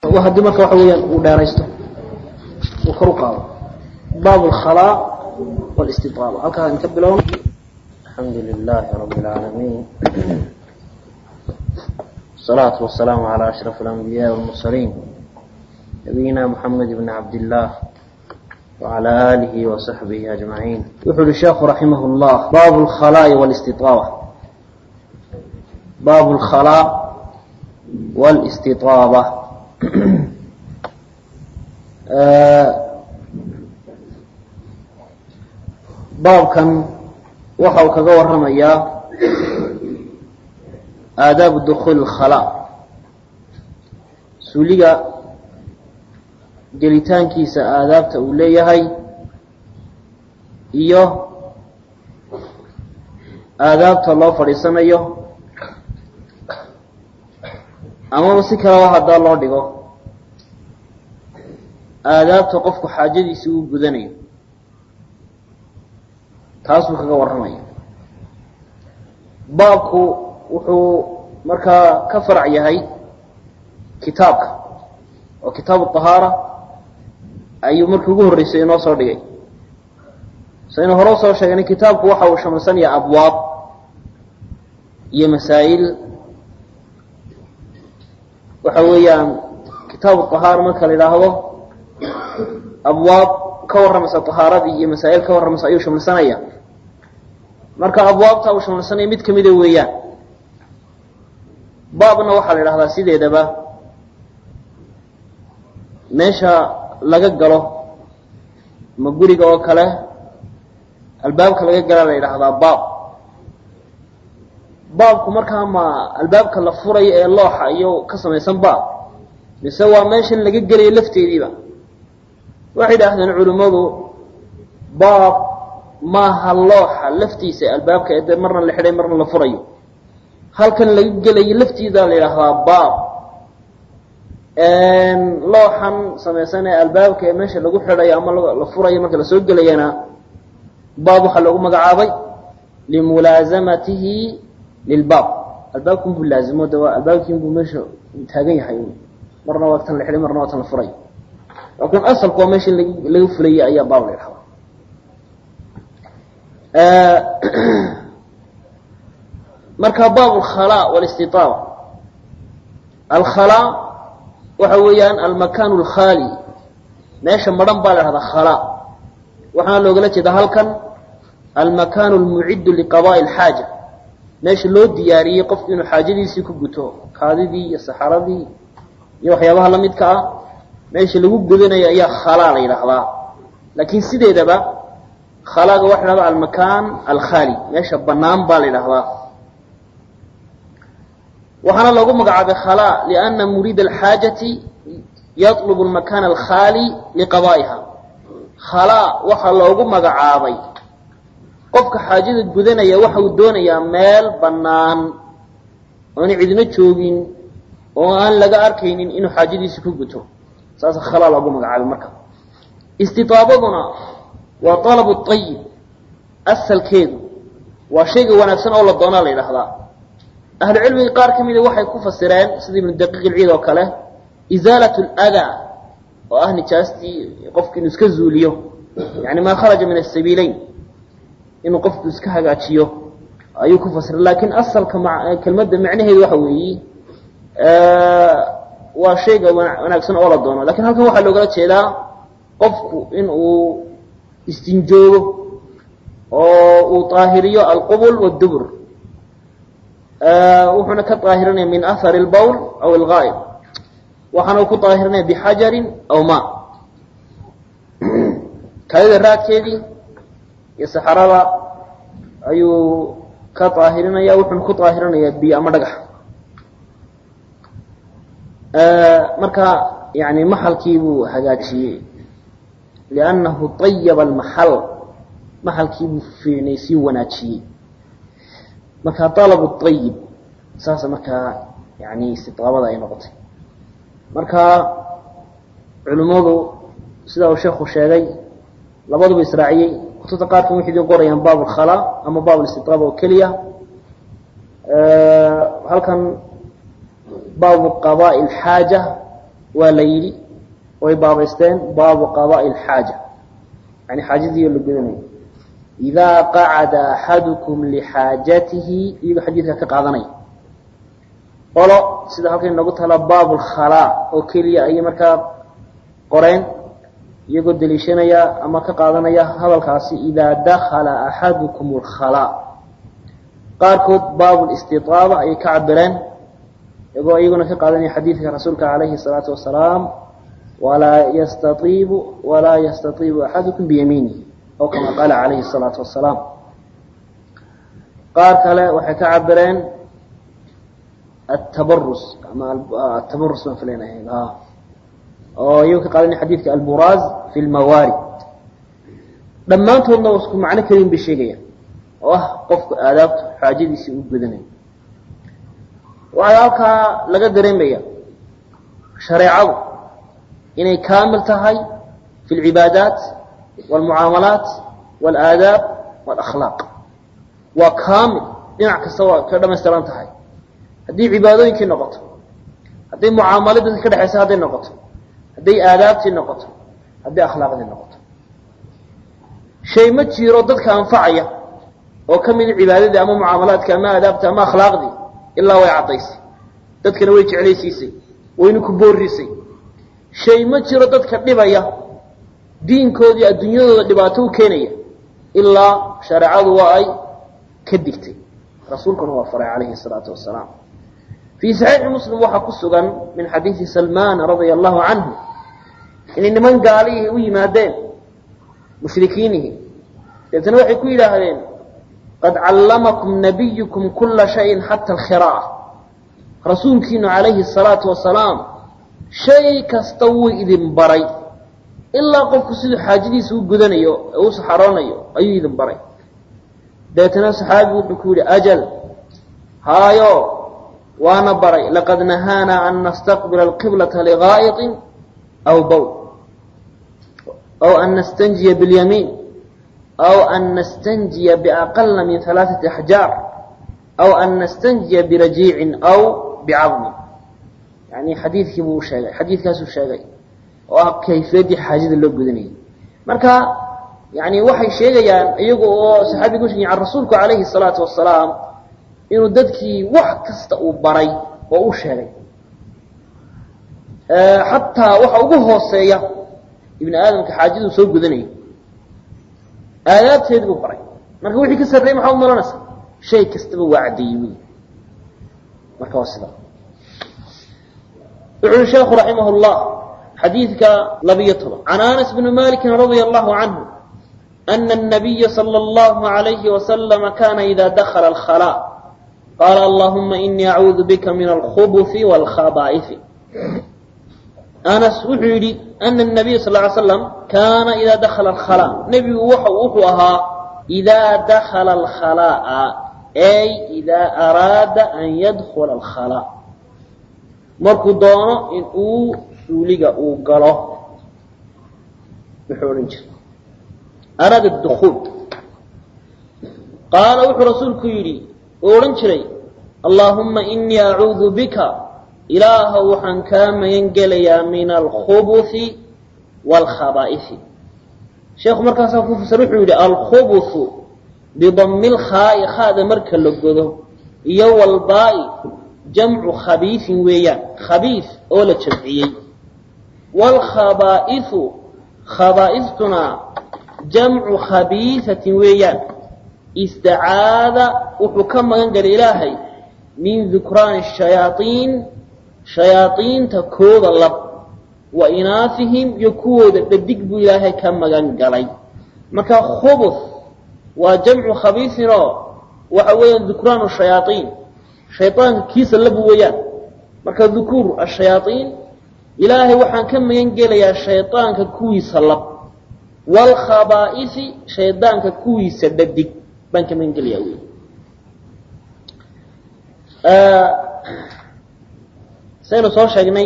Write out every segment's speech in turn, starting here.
haddii marka waxa weeyaan uu dheeraysto uu kor u qaado baab alkhalaa walistiaaba halkaa in ka bilowno alxamdu lilahi rabi اlcaalamiin الصلاة والسلام على أشرف الأنبياء والمرسلين نبينا محمد بن عبد الله وعلى آله وصحبه أجمعين يقول الشيخ رحمه الله باب الخلاء والاستطابة باب الخلاء والاستطابة baabkan waxa uu kaga waramayaa aadaabu dukuuli اkhalaa suuliga gelitaankiisa aadaabta uu leeyahay iyo aadaabta loo fadhiisanayo amaba si kaleba haddaa loo dhigo aadaabta qofku xaajadiisi uu gudanayo taasuu kaga warramaya baabku wuxuu markaa ka farac yahay kitaabka oo kitaabu طahaara ayuu markii ugu horreysay inoo soo dhigay saynu hore usoo sheegnay kitaabku waxa uu shamilsanaya abwaab iyo masaa'il waxa weeyaan kitaabu طahaara marka la idhaahdo abwaab ka warramaysa طahaaradii iyo masaa'il ka warramaysa ayuu shamilsanaya marka abwaabta uu shamilsanaya mid kamida weeyaan baabna waxaa la idhahdaa sideedaba meesha laga galo ma guriga oo kale albaabka laga galaa la yidhaahdaa baab baabku markaa ma albaabka la furayo ee looxa iyo ka samaysan baab mise waa meeshan laga gelayo lafteediiba waxay idhaahdeen culimmadu baab maaha looxa laftiisa albaabka ee dee marna la xidhay marna la furayo halkan laga gelayo laftiida la yidhaahdaa baab looxan samaysan ee albaabka ee meesha lagu xidhayo ama la furayo marka lasoo gelayana baab waxaa loogu magacaabay limulaasamatihi lilbaab albaabkan buu laazimo de waa albaabkiin buu meesha taagan yahay marna waa tan la xidhay marna waa tan la furayo laakiin asalku waa meesha laga fulayay ayaa baab la yidhahdaa marka baab alkhalaa walistiaaba alkhalaa waxa weeyaan almakaan alkhaali meesha madhan baa la dhahdaa khalaa waxaana loogala jeedaa halkan almakaan almuciddu liqadaai alxaaja meesha loo diyaariyey qofku inuu xaajadiisii ku guto kaadidii iyo saxaradii iyo waxyaabaha lamidka ah meesha lagu gudanayo ayaa khalaa la yidhaahdaa laakiin sideedaba khalaaga waxa la dhahdaa almakaan alkhaali meesha banaan baa la yidhahdaa waxaana loogu magacaabay khalaa lianna muriida alxaajati yatlubu almakaan alkhaali liqadaa'iha khalaa waxaa loogu magacaabay qofka xaajada gudanaya waxa uu doonayaa meel bannaan oona cidina joogin oo aan laga arkaynin inuu xaajadiisi ku guto saasa khalaa loogu magacaabay marka istiaabaduna waa alabu ayib asalkeedu waa shayga wanaagsan oo la doonaa la yidhaahdaa ahlucilmiga qaar ka mida waxay ku fasireen sida ibnu daqiiq ilciid oo kale isaalat اldaa oo ah nijaastii qofku inuu iska zuuliyo yani maa kharaja min asabiileyn inuu qofku iska hagaajiyo ayuu ku fasiray laakiin asalka kelmadda macnaheedu waxa weeyi waa shayga wanaagsan oo la doono lakin halkan waxaa loogala jeedaa qofku in uu istinjoogo oo uu طaahiriyo alqubl wاdubr wuxuuna ka طaahirinaya min ahar اlbowl aw اlgaa'ib waxaana uu ku طaahirinaya bxajarin aw ma kaadida raadkeedii iyo saxarada ayuu ka طaahirinaya wuxuuna ku طaahirinaya biyo ama dhagax marka yani maxalkii buu hagaajiyey liannahu طayaba almaxal maxalkii buu fiinay sii wanaajiyey marka alabu ayib saasa markaa yani istiaabada ay noqotay marka culimmadu sida uu sheekhu sheegay labaduba israaciyey kutubta qaarkan waxay idin qorayaan baab alkhalaa ama baab alistiaaba oo keliya halkan baabu qadaai alxaaja waa la yidhi way baabaysteen baabu qadaai alxaaja yani xaajadiioo la gudanayo idaa qacada axadukum lixaajatihi iyagoo xadiidka ka qaadanaya qolo sida halka inoogu tala baabu lkhalaa oo keliya ayay markaa qoreen iyagoo deliishanaya ama ka qaadanaya hadalkaasi idaa dakala axadukum alkhalaa qaarkood baabu listiaaba ayay ka cabireen iyagoo iyaguna ka qaadanaya xadiidka rasuulka calayhi salaatu wasalaam walaa yastaiibu walaa yastaiibu axadukum biyamiinihi aw kama qaala calayhi salaatu wasalaam qaar kale waxay ka cabireen atabarus ama atabarus baan filaynahay oo iyagoo ka qaadanaya xadiidka alburaaz fi lmawaarid dhammaantoodna isku macno kelin bay sheegayaan oo ah qofku aadaabtu xaajadiisii u gudanayo waxaa halkaa laga dareemaya shareecadu inay kaamil tahay fi lcibaadaat wاlmucaamalaat wاlaadaab wاlakhlaaq waa kaamil dhinac kasta waa ka dhamaystiran tahay haddii cibaadooyinkii noqoto hadday mucaamaladii dadka ka dhexaysa hadday noqoto hadday aadaabtii noqoto hadday akhlaaqdii noqoto shay ma jiro dadka anfacaya oo ka mida cibaadadii ama mucaamalaadka ama aadaabta ama akhlaaqdii ilaa way caddaysay dadkana way jeclaysiisay wayna ku boorisay shay ma jiro dadka dhibaya diinkoodii adduunyadooda dhibaato u keenaya ilaa shareecadu waa ay ka digtay rasuulkuna waa faray calayhi salaatu wasalaam fii saxiixi muslim waxaa ku sugan min xadiidi salmaan radia allahu canhu inay niman gaalihii u yimaadeen mushrikiinihii deetna waxay ku yidhaahdeen qad callamakum nabiyukum kula shayin xata alkhira'a rasuulkiinu calayhi salaatu wasalaam shay kasta wuu idin baray ilaa qofku siduu xaajadiisa u gudanayo ee u saxaroonayo ayuu idin baray deetna saxaabigu wuxuu ku yidhi ajal haayo waana baray laqad nahaanaa an nastaqbila alqiblata ligaa'iطin aw bowl aw an nastanjiya biاlyamiin aw an nastanjiya biaqala min alaaثati axjaar aw an nastanjiya birajiicin aw bicadmin yani xadiidkii buu sheegay xadiidkaasuu sheegay oo ah kayfiyaddii xaajada loo gudanayay marka yani waxay sheegayaan iyagu oo saxaabigu sheegay can rasuulku calayhi الsalaatu wasalaam inuu dadkii wax kasta uu baray oo u sheegay xataa waxa ugu hooseeya ibni aadamka xaajaduu soo gudanayo aadaabteedi buu baray marka wixii ka sarreeyey maxaa u malanaysaa shay kastaba waa caddeeyey wey marka waa sida wuxu uhi sheekhu raximah اllah xadiidka labiyo toban can anas bni maliki radia allahu canhu ana الnabiya salى اllahu عalayhi waslama kana ida dakla اlkhalaa qaala allahuma inii acuudu bika min alkhubuثi wاlkhabaa'ifi anas wuxuu yidhi ana الnabiya sal ly slam kaana ida dakla alkhalaa nebigu waxa wuxuu ahaa idaa dakala alkhalaa'a ay idaa araada an yadkula alkhalaa markuu doono in uu suuliga uu galo wuxuu odhan jiray araada dukuul qaala wuxuu rasuulku yidhi uu odhan jiray allaahumma inii acuudu bika ilaahow waxaan kaa magan gelayaa min alkhubuثi wاlkhabaa'ifi sheekhu markaasaa ku fasir wuxuu yidhi alkhubuثu bidami lkhaa'i khaada marka la godo iyo walbaa'i jamcu khabiifin weeyaan khabiif oo la jamciyey wاlkhabaa'ifu khabaa'iftuna jamcu khabiifatin weeyaan istacaada wuxuu ka magan galay ilaahay min dukraani shayaaiin shayaaiinta kooda lab wa inaafihim iyo kuwooda dhadig buu ilaahay ka magan galay marka khubuth waa jamcu khabiisin oo waxa weeyaan dukraanu shayaaiin shaydaanka kiisa labu weeyaan marka dukuur ashayaaiin ilaahay waxaan ka magan gelayaa shaydaanka kuwiisa lab waalkhabaa'ifi shaydaanka kuwiisa dhadig baan ka magan gelayaa wey saynu soo sheegnay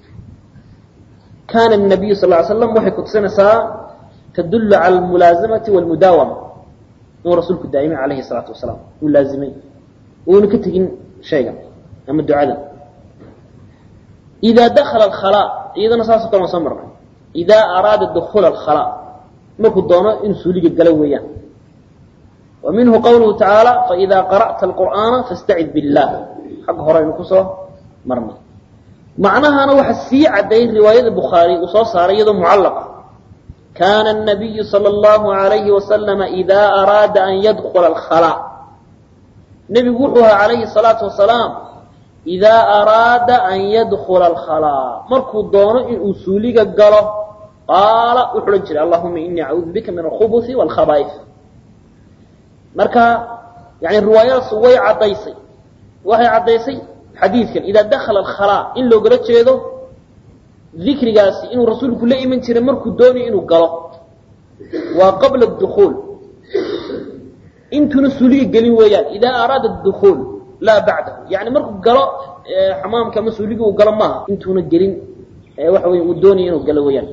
kaana الnabiyu sal ly slam waxay kutusinaysaa tadulu cala almulaazamati wاlmudaawama inuu rasuulku daa'imay alayhi الsalaatu wasalaam uu laazimay uuna ka tegin shaygan ama ducada idaa dakala alkhalaa iyadana saasoo kale waan soo marnay idaa araada dukuula alkhalaa markuu doono inuu suuliga galo weeyaan wa minhu qawluhu tacaala faidaa qara'ta alqur'aana fastacid billah xagga hore aynu kusoo marnay macnahana waxa sii cadday riwaayada bukhaari uu soo saaray iyadoo mucallaqa kaana الnabiyu salى اllahu عalayhi wasalama idaa araada an yadkula alkhalaa nebigu wuxuu ahaa calayhi الsalaatu wasalaam idaa araada an yadkula alkhalaa markuu doono inuu suuliga galo qaala wuxuu odhan jiray allahuma inii acuudu bika min alkhubuثi wاlkhaba'if marka yani riwaayadaas way caddaysay waxay caddaysay xadiidkan idaa dakala alkhalaa in loogala jeedo dikrigaasi inuu rasuulku la iman jiray markuu doonayo inuu galo waa qabla dukuul intuuna suuliga gelin weeyaan idaa araada dukuul laa bacdahu yani markuu galo xamaamka ama suuliga uu galo maaha intuuna gelin waxa wey uu doonayo inuu galo weeyaan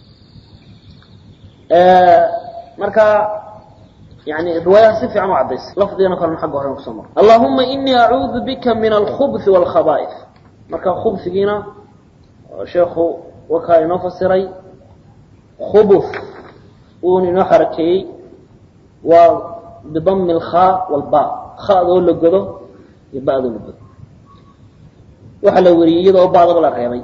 marka yani riwaayaha si fiican u caddaysay lafdigana kalena xagga hore kusoo mara allahuma inii acuudu bika min alkhubuثi wاlkhaba'if marka khubsigiina sheekhu wakaa inoo fasiray khubuث uun inoo xarakeeyey waa bidami اlkhaa wاlba khadoo la godo iyo ba'doo la godo waxaa la weriyey iyadoo ba'daba la reebay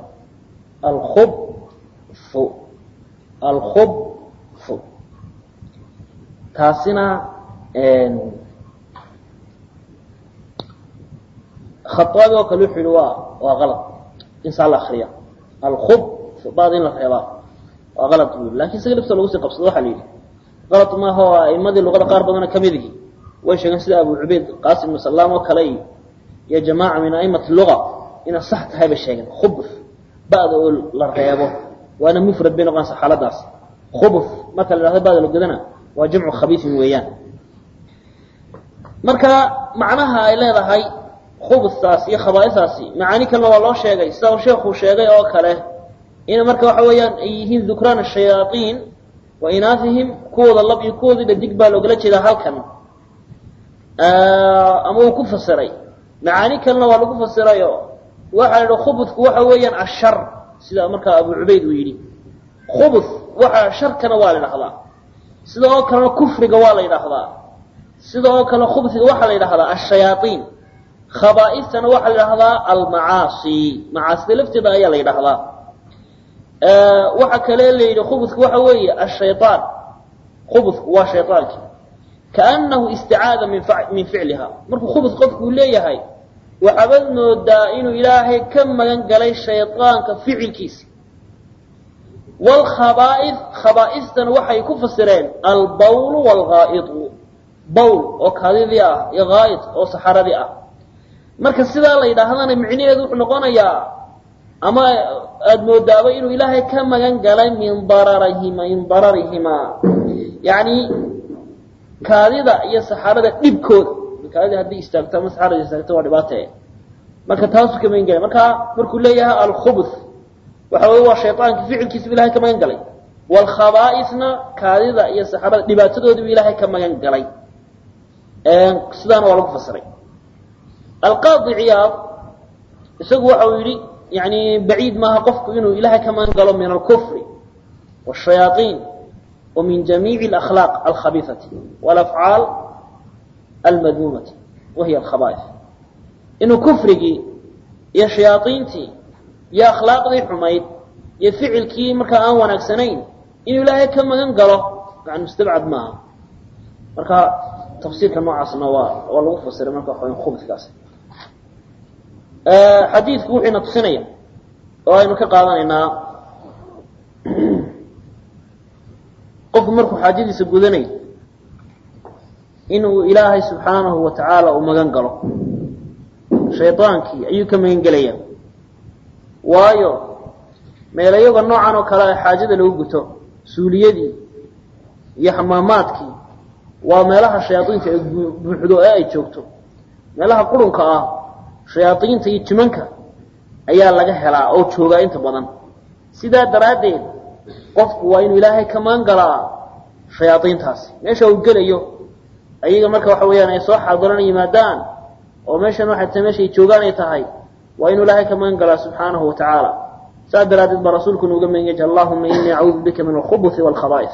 alkhubfu alkhubfu taasina khaaabi oo kale wuxuu yihi waa waa alad in saa la akriya alkhub bad in la reebaa waa alad bu lakin isaga lafta lagu sii qabsado waxa la yidhi alad maaha oo aimadii luqada qaar badana kamidigi way sheegeen sida abu cubayd qasim ibnu salaam oo kale iyo jamaaca min aimati luga inay sax tahay bay sheegeen khubf ba'da oo la reebo waana mufrad bay noqonaysa xaaladaas khubf marka la hahdo ba'da la godana waa jamcu khabiisin weeyaan marka macnaha ay leedahay khubstaas iyo khabaa'istaasi macaani kalena waa loo sheegay sida uu sheekhu sheegay oo kale in marka waxa weeyaan ay yihiin dukraan ashayaaطiin wa inaafihim kuwooda lab iyo kuwoodii dhadig baa loogala jeedaa halkan ama uu ku fasiray macaani kalena waa lagu fasirayo waxa la yidhi khubudku waxa weeyaan ashar sida markaa abu cubayd uu yidhi khubud waxa sharkana waa la idhahdaa sida oo kalena kufriga waa la yidhaahdaa sida oo kale khubsiga waxaa la yidhahdaa ashayaaiin khabaa'iftana waxaa la yidhahdaa almacaasi macaasida lafteeda ayaa la yidhahdaa waxa kale la yidhi khubudku waxa weeye ashayaan khubudku waa shayaankii kaanahu isticaada min min ficliha markuu khubud qofku uu leeyahay waxaabad moodaa inuu ilaahay ka magan galay shayaanka ficilkiisa wlkhabaaid khabaaistana waxay ku fasireen albawl wlghaaidu bawl oo kaadidii ah iyo ghaa'id oo saxaradii ah marka sidaa la yidhaahdana micnaheedu wuxuu noqonayaa ama aada moodaaba inuu ilaahay ka magan galay min dararihima min dararihimaa yani kaadida iyo saxarada dhibkooda kaadida haddii istaagto ama saxarada istaagto waa dhibaate marka taasuu ka magan galay marka markuu leeyahay alkhubuth waxa wey waa shayaankii ficilkiisuu ilahay ka magan galay wlkhabaaisna kaadida iyo saxarada dhibaatadoodiibu ilaahay ka magan galay sidaana waa lagu fasiray alqaadi ciyaad isagu waxa uu yidhi yani baciid maaha qofku inuu ilahay ka magan galo min alkufri wاshayaaطiin wa min jamiici اlakhlaaq alkhabiiثati wاlafcaal almadmuumati wahiy alkhabaaif inuu kufrigii iyo shayaaiintii iyo akhlaaqdii xumayd iyo ficilkii markaa aan wanaagsanayn inuu ilaahay ka magan galo yani mustabcad maaha marka tafsiirka noocaasna waa waa lagu fasiray marka waxa khubudkaas xadiidku wuxuuna tusinaya oo aynu ka qaadanaynaa qofku markuu xaajadiisa gudanayo inuu ilaahay subxaanahu wa tacaala uu magan galo shaydaankii ayuu ka magan gelaya waayo meelayaga noocan oo kale xaajada lagu guto suuliyadii iyo xamaamaadkii waa meelaha shayaaiinta ay buuxdo ee ay joogto meelaha qurunka ah shayaaiinta iyo jimanka ayaa laga helaa oo joogaa inta badan sidaa daraaddeed qofku waa inuu ilaahay ka magan galaa shayaaiintaasi meesha uu gelayo ayaga marka waxa weeyaan ay soo xaadirana yimaadaan oo meeshan waxay tahay meesha ay joogaan ay tahay waa inuu ilaahay ka magan galaa subxaanahu wa tacaala saas daraadeed baa rasuulku nuuga mengej allahuma inii acuudu bika min alkhubuthi waalkhaba'is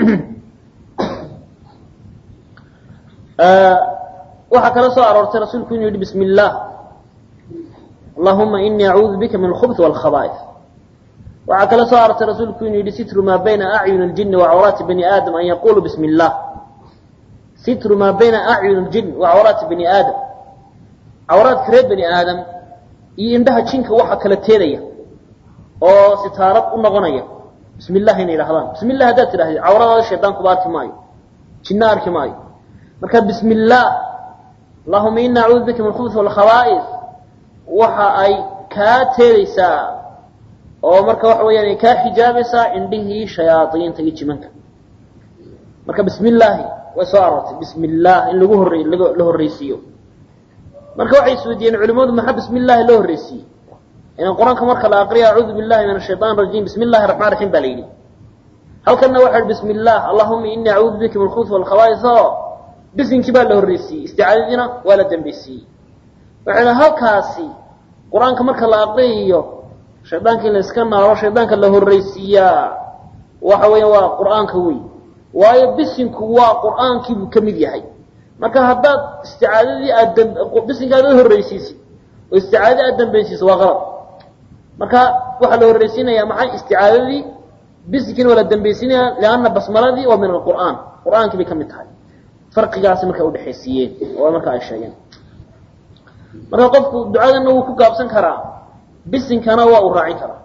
waxaa kala soo aroortay rasuulku inuu yidhi bismi illah allahuma inii acuudu bika min alkhubuthi waalkhaba'is waxaa kala soo aroortay rasuulku inuu yidhi sitru maa bayna acyuni اljini wacawraati bani aadam an yaquluu bismi illah sitru maa bayna acyuni اljin wacawraati bani aadam cawraadka reer bani aadam iyo indhaha jinka waxa kala teedaya oo sitaarad u noqonaya bismi illah inay yidhahdaan bismi illah haddaad tidhahdid cawradaada shaydaankuba arki maayo jinna arki maayo marka bismi illaah allahuma ina acuudu bika min alkhubuth waalkhaba'is waxa ay kaa teedaysaa oo marka waxa weeyaan ay kaa xijaabaysaa indhihii shayaaiinta iyo jimanka marka bismi illaahi way soo aroortay bismi illah in lagu horey la horreysiiyo marka waxay isweydiiyeen culimadu maxaa bismi illaahi loo horreysiiyey inan qur-aanka marka la aqriya acuudu billahi min ashayطan rajim bismi illahi raxmaan raxiim baa la yidhi halkanna waxa hi bismi illah allahuma inii acuudu bika min alkhubuth waalkhaba'is oo bisinkii baa la horreysiiyey isticaadadiina waa la dambeysiiyey waxayna halkaasi qur-aanka marka la aqriyayo shaydaanka in la iska naaro shaydaanka la horreysiiyaa waxa weya waa qur-aanka wey waayo bisinku waa qur-aankiibuu ka mid yahay marka haddaad isticaadadii aad bisinka aad horreysiisid oo isticaadadii aad dambeysiiso waa qalad marka waxaa la horreysiinaya maxay isticaadadii bisinkiina waa la dambeysiinaya lianna basmaladii waa min alqur'aan qur-aankii bay ka mid tahay farqigaasi marka udhexaysiiyeen oo marka ay sheegeen marka qofku ducadana wuu ku gaabsan karaa bisinkana waa uu raacin karaa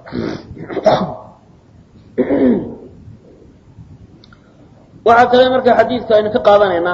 waxaa kale marka xadiidka aynu ka qaadanaynaa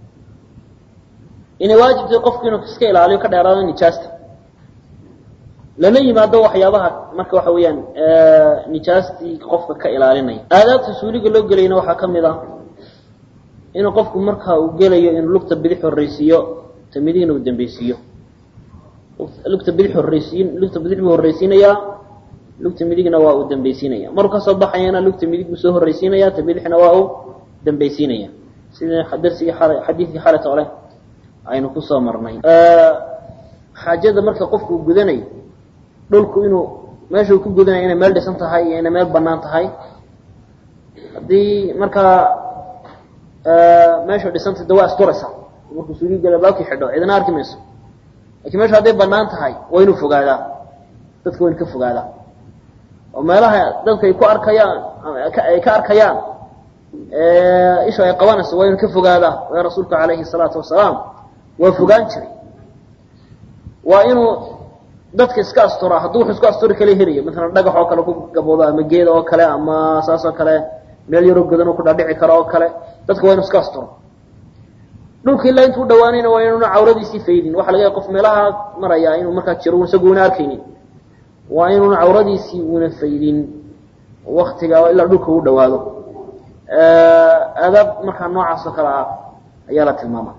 inay waajibtay qofku inuu iska ilaaliyo ka dheeraado nijaasta lana yimaado waxyaabaha marka waxa weeyaan nijaastii qofka ka ilaalinaya aadaabta suuliga loo gelayna waxaa ka mid ah inuu qofku marka uu gelayo inuu lugta bidix horreysiiyo ta midigna uu dambeysiiyo lugta bidix horreysiin lugta bidix buu horreysiinayaa lugta midigna waa uu dambeysiinaya maruu kasoo baxayana lugta midig buu soo horreysiinaya ta bidixna waa uu dambeysiinaya sida darsigii xalay xadiidkii xalayta ole aynu kusoo marnay xaajada marka qofku uu gudanayo dhulku inuu meesha uu ku gudanayo inay meel dhisan tahay iyo inay meel banaan tahay haddii markaa meesha dhisantay de waa isturaysa markuu suugi gala baabkii xidho cidina arki mayso lakiin meesha hadday banaan tahay waa inuu fogaadaa dadka waa inu ka fogaadaa oo meelaha dadka ay ku arkayaan ay ka arkayaan isha ay qabanayso waa inuu ka fogaadaa waa rasuulku calayhi salaatu wasalaam waa fogaan jiray waa inuu dadka iska asturaa hadduu wuxuu isku asturi kala helayo maalan dhagax oo kale ku gaboodo ama geed oo kale ama saas oo kale meel yaroo godan ku dhadhici karo oo kale dadka waa inu iska asturo dhulka ilaa intuu dhawaanayna waa inuuna cawradiisii faydin waxa laga yaay qof meelaha maraya inuu markaa jiro isagu una arkaynin waa inuuna cawradiisii una faydin waktiga ilaa dhulka u dhawaado aadaab markaa noocaas oo kale ah ayaa la tilmaama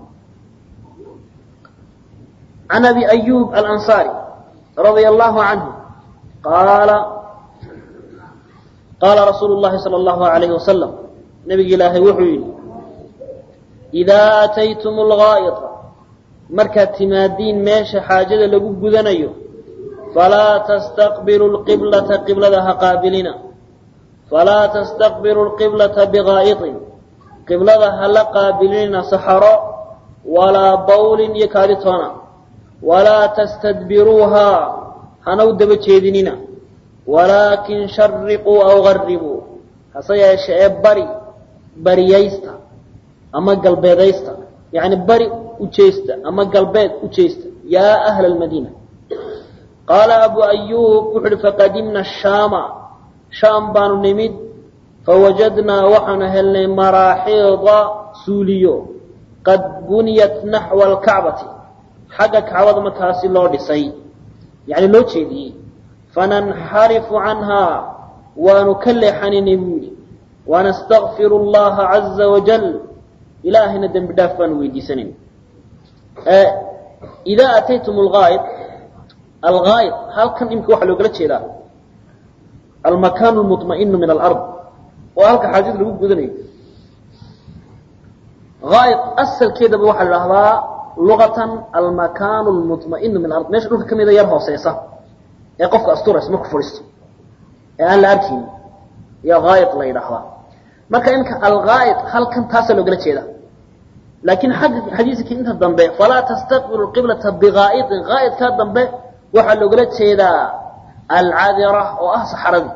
عن أبي أيوب الأنصاري رضي الله عنه قال قال رسول الله صلى الله عليه وسلم نبي إلهي وحي إذا أتيتم الغائط مركة تمادين ماشي حاجة لقب قذنيو فلا تستقبلوا القبلة قبلة قابلنا فلا تستقبلوا القبلة بغائط قبلة هل قابلين صحراء ولا بول يكادتنا ولا تستدبروها هنو دب جيدننا ولكن شرقوا أو غربوا هسيا شعب بري برييستا أما قلبيديستا يعني بري وجيستا أما قلبيد وجيستا يا أهل المدينة قال أبو أيوب وحر فقدمنا الشام شام بانو نمد فوجدنا وحن هلنا مراحيض سوليو قد بنيت نحو الكعبة xagga kacbada markaasi loo dhisay yani loo jeediyey fananxarifu canhaa waanu ka leexanaynay buu yidhi wanastakfiru allaha caza wajal ilaahayna dembi dhaaf baanu weydiisanayna idaa ataytum algaayid algaayid halkan imika waxaa loogala jeedaa almakaan lmuطma'inu min alard oo halka xaajada lagu gudanayo aayid asalkeedaba waxaa la dhahdaa luqatan almakaan lmuطma'inu min alard meesha dhulka ka mida yar hooseysa ee qofka asturaysa marku fadhiisto ee aan la arkayn iyo haayid la yidhaahdaa marka inka alghaa'id halkan taasaa loogala jeeda laakiin xagga xadiiskii inta dambe falaa tastaqbilu qiblata bigaa'idin gaa'idkaa dambe waxaa loogala jeedaa alcadira oo ah saxaradii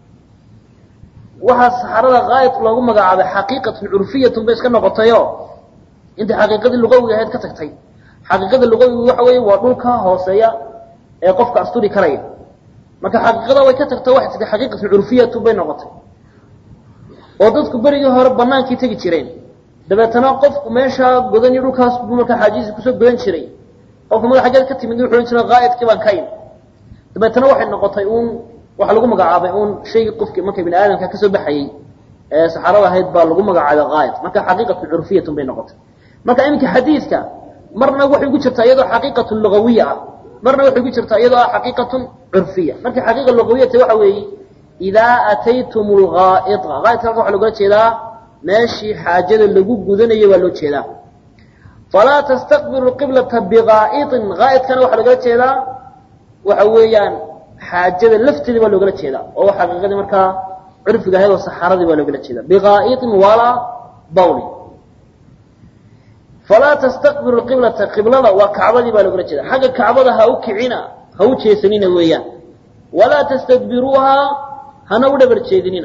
waxaa saxarada gaa'id loogu magacaabay xaqiiqatun curfiyatun bay iska noqotayo intay xaqiiqadii lugawiga ahayd ka tagtay xaqiiqada lugawiga waxa weeye waa dhulka hooseeya ee qofka asturi karaya marka xaqiiqada way ka tagto waxay tagtay xaqiiqatun curfiyatun bay noqotay oo dadku berigii hore banaankii tegi jireen dabeetana qofku meeshaa godan iyo dhulkaas buu markaa xaajiisi kusoo godan jiray qofku madax xaggeed ka timid wuxuu ohan jiray gaa'idkii baan ka in dabeetana waxay noqotay uun waxaa lagu magacaabay uun shaygii qofkii marka bini aadamka kasoo baxayey ee saxarada ahayd baa lagu magacaabay gaa'id marka xaqiiqatun curfiyatun bay noqotay marka iminka xadiidka marna waxay ku jirtaa iyadoo xaqiiqatun lugawiya ah marna waxay ku jirtaa iyadoo ah xaqiiqatun curfiya marka xaqiiqa lugawiyata waxa weeye idaa ataytum lgaa'ida gaa'idka halka waxa logula jeedaa meeshii xaajada lagu gudanayay baa loo jeedaa falaa tastaqbilu qiblata bigaa'idin gaa'idkana waxaa logala jeedaa waxa weeyaan xaajada lafteeda baa loogala jeedaa oo xaqiiqadii markaa curfiga ahayd oo saxaradii baa loogala jeedaa bigaa'idin walaa bawli falaa tastaqbilu qiblata qiblada waa kacbadii baa loogala jeeda xagga kacbada ha u kicina ha u jeesanina weeyaan walaa tastadbiruuha hana u dhabar jeedinina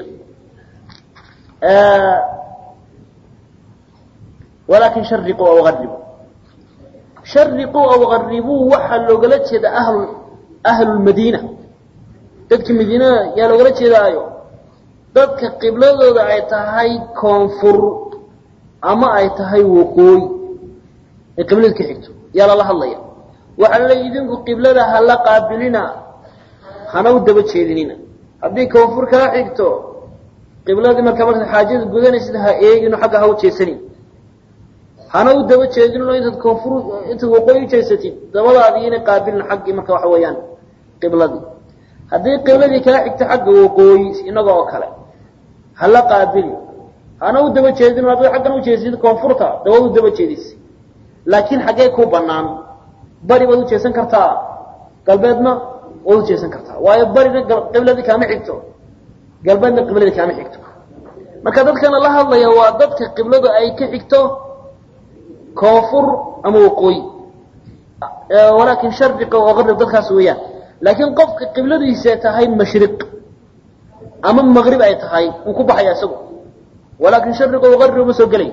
walaakin shariquu aw garibuu shariquu aw garibuu waxaa loogala jeeda ahl ahlulmadiina dadka madiina yaa loogala jeedaayo dadka qibladooda ay tahay koonfur ama ay tahay waqooyi ay qiblada ka xigto yaa lala hadlaya waxaa la leeya idinku qiblada hala qaabilina hana u daba jeedinina haddii koonfur kaa xigto qibladii markaa markaad xaajada gudanaysid ha eegino xagga ha u jeesanin hana u daba jeedinino intaad koonfur intaad waqooyi u jeesatid dabadaadii inay qaabilin xaggii marka waxa weeyaan qibladii haddii qibladii kaa xigto xagga waqooyi inaga oo kale hala qaabili hana u daba jeedino haddaad xaggan u jeesid koonfurta dabad u daba jeedis laakiin xaggee ku banaan bari baad u jeesan kartaa galbeedna waad u jeesan kartaa waayo barina qibladii kaama xigto galbeedna qibladii kaama xigto marka dadkana la hadlaya waa dadka qibladu ay ka xigto koonfur ama waqooyi walaakin shardiqa oo qarib dadkaas weeyaan laakiin qofka qibladiisa tahay mashriq ama maqrib ay tahay wuu ku baxaya isagu walaakin shariqa o qarib uma soo gelay